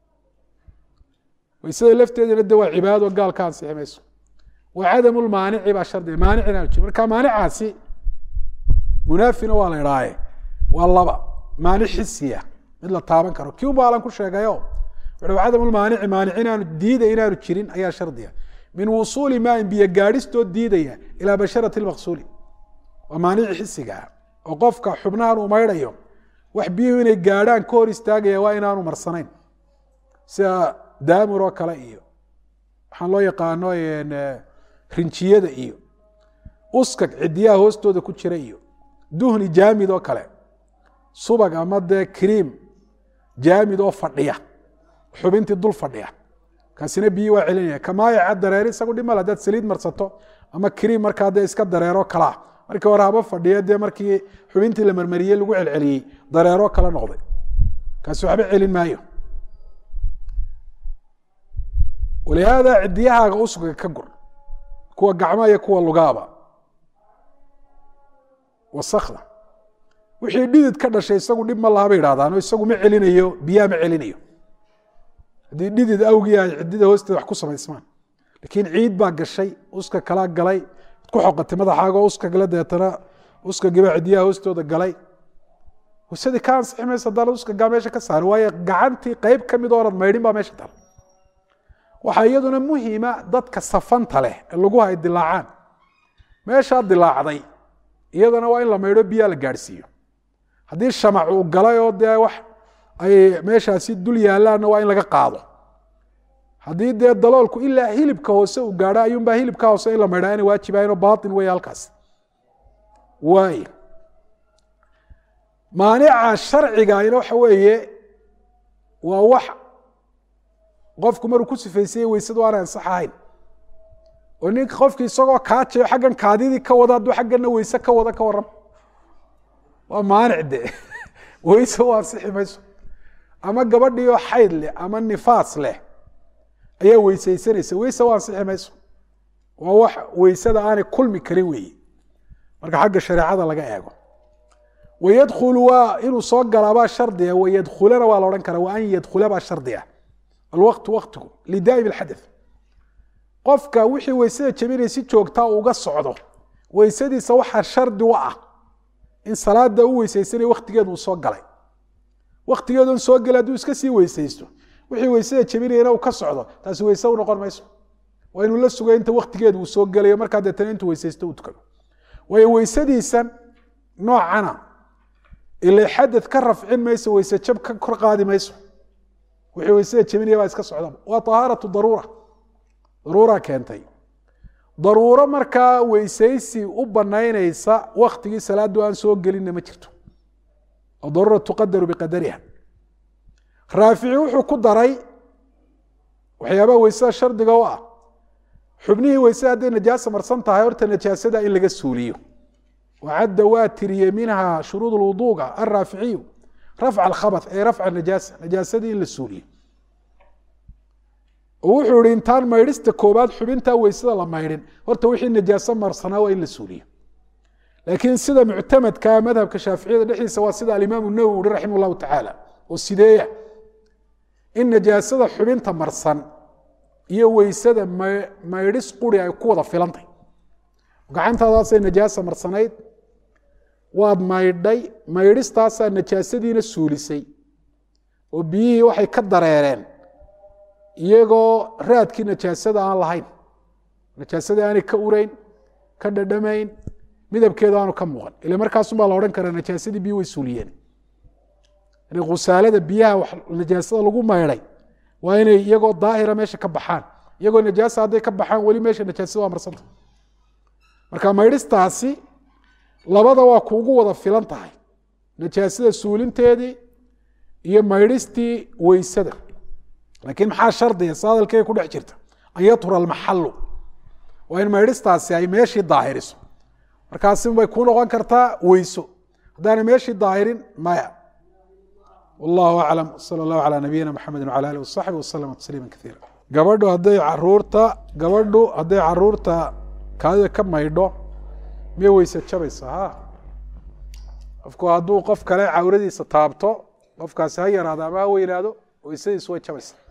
weysada lafteedana de waa cibaado gaal ka ansixi mayso wa cadamu lmaanici baa shardiga maanic inaanu jiro marka maanicaasi munaafina waa la idhaaye waa laba maanic xisiya mid la taaban karo kii unba alan ku sheegayo wuxuu cadamu lmaanici maanic inaanu diiday inaanu jirin ayaa shardiga min wusuuli maain biyo gaadhistoo diidaya ilaa basharati lmaqsuuli waa maanici xisiga ah oo qofka xubnahan uu maydhayo wax biyuhu inay gaadhaan ka hor istaagaya waa inaanu marsanayn sida daamur oo kale iyo waxaan loo yaqaano rinjiyada iyo uskag cidiyaha hoostooda ku jira iyo duhni jaamid oo kale subag ama dee kriim jaamid oo fadhiya xubintii dul fadhiya kaasina biyi waa celinaya kamaayaca dareer isagu dhimal hadaad saliid marsato ama kriim markaa dee iska dareero kalaa markii hore haba fadhiya dee markii xubintii la marmariyey lagu celceliyey dareero kala noqday kaasi waxba celin maayo walihaada cidiyahaaga usga ka gur kuwa gacma iyo kuwa lugaaba wasakda wixii dhidid ka dhashay isagu dhib ma laha bay idhahdaano isagu ma celinayo biyaha ma celinayo haddii dhidid awgii ay cidida hoosteeda wax ku samaysmaan laakiin ciid baa gashay uska kalaa galay ku xoqatay madaxaago uska gala deetana uskagiibaa cidiyaha hoostooda galay waysadii ka ansixi maysa haddaan uskagaa meesha ka saari waayo gacantii qeyb ka mid oonad maydhin baa meesha tala waxaa iyaduna muhiima dadka safanta leh ee lagu hay dilaacaan meeshaa dilaacday iyadana waa in la maydho biyaa la gaadhsiiyo haddii shamac uu galay oo dee wax ay meeshaasi dul yaalaanna waa in laga qaado haddii dee daloolku ilaa hilibka hoose uu gaadho ayuunbaa hilibka hoose in la maydhaa inay waajibahayn oo baatin weeye halkaas waay maanica sharcigaina waxa weeye waa wax qofku maruu ku sifaysayey weysadu aana ansaxahayn oo ninka qofki isagoo kaajayo xaggan kaadidii ka wada hadduu xagganna weyse ka wada ka waran waa maanic de weyse u ansixi mayso ama gabadhii oo xayd leh ama nifaas leh ayaa weysaysanaysa weyse u ansixi mayso waa wax weysada aanay kulmi karin weeye marka xagga shareecada laga eego wayadkhulu waa inuu soo galaabaa shardiga wayadkhulana waa la odhan karaa wa an yadkhula baa shardiga alwaqtu waktigu lidaa'im alxadath qofka wixii weysada jabinay si joogtaa uga socdo weysadiisa waxaa shardi u ah in salaada u weysaysanaya waktigeedu uu soo galay waktigeeduun soo gelay hadduu iska sii weysaysto wixii weysada jabinayana uu ka socdo taasi weyse u noqon mayso waa inuu la sugay inta waktigeedu uu soo gelayo markaa deetana intuu weysaysto uu tukado waayo weysadiisan noocana ila xadad ka rafcin mayso weyse jab ka kor qaadi mayso wixii weysada jabinaya baa iska socda waa tahaaratu daruura daruura keentay daruuro markaa weysaysi u banaynaysa waktigii salaadu aan soo gelinna ma jirto daruura tuqadaru biqadariha raafici wuxuu ku daray waxyaabaha weysada shardiga u ah xubnihii weysada hadday najaasa marsan tahay horta najaasada in laga suuliyo wacadda waa tiriyey minha shuruud lwuduuga alraaficiyu rafca alkhabath ay rafca najaasa najaasadii in la suuliyo wuxuu ihi intaan maydhista koobaad xubintaa weysada la maydhin horta wixii najaaso marsanaa waa in la suuliyo laakiin sida muctamadka madhabka shaaficiyada dhexdiisa waa sida alimaamu nawowi uhi raximah llahu tacaala oo sideeya in najaasada xubinta marsan iyo weysada maydhis quri ay ku wada filantay gacantaadaasay najaasa marsanayd waad maydhay maydhistaasaa najaasadiina suulisay oo biyihii waxay ka dareereen iyagoo raadkii najaasada aan lahayn najaasadii aanay ka urayn ka dhadhamayn midabkeeda aanu ka muuqan ila markaasunbaa la odhan karaa najaasadii biyi way suuliyeen yani khusaalada biyaha najaasada lagu maydhay waa inay iyagoo daahira meesha ka baxaan iyagoo najaasa hadday ka baxaan weli meesha najaasada waa marsanta marka maydhistaasi labada waa kuugu wada filan tahay najaasada suulinteedii iyo maydhistii weysada laakiin maxaa shardiga si hadalkee ku dhex jirta an yatura almaxalu waa in maydhistaasi ay meeshii daahiriso markaasi bay ku noqon kartaa weyso haddaana meeshii daahirin maya wallahu aclam sala allahu calaa nabiyina maxamedi wcala alih wasaxbi waslama tasliima kaiira gabadhu hadday caruurta gabadhu hadday caruurta kaadida ka maydho miyay weyse jabaysa ha qofku hadduu qof kale cawradiisa taabto qofkaasi ha yaraado ama ha weynaado weysadiisu way jabaysa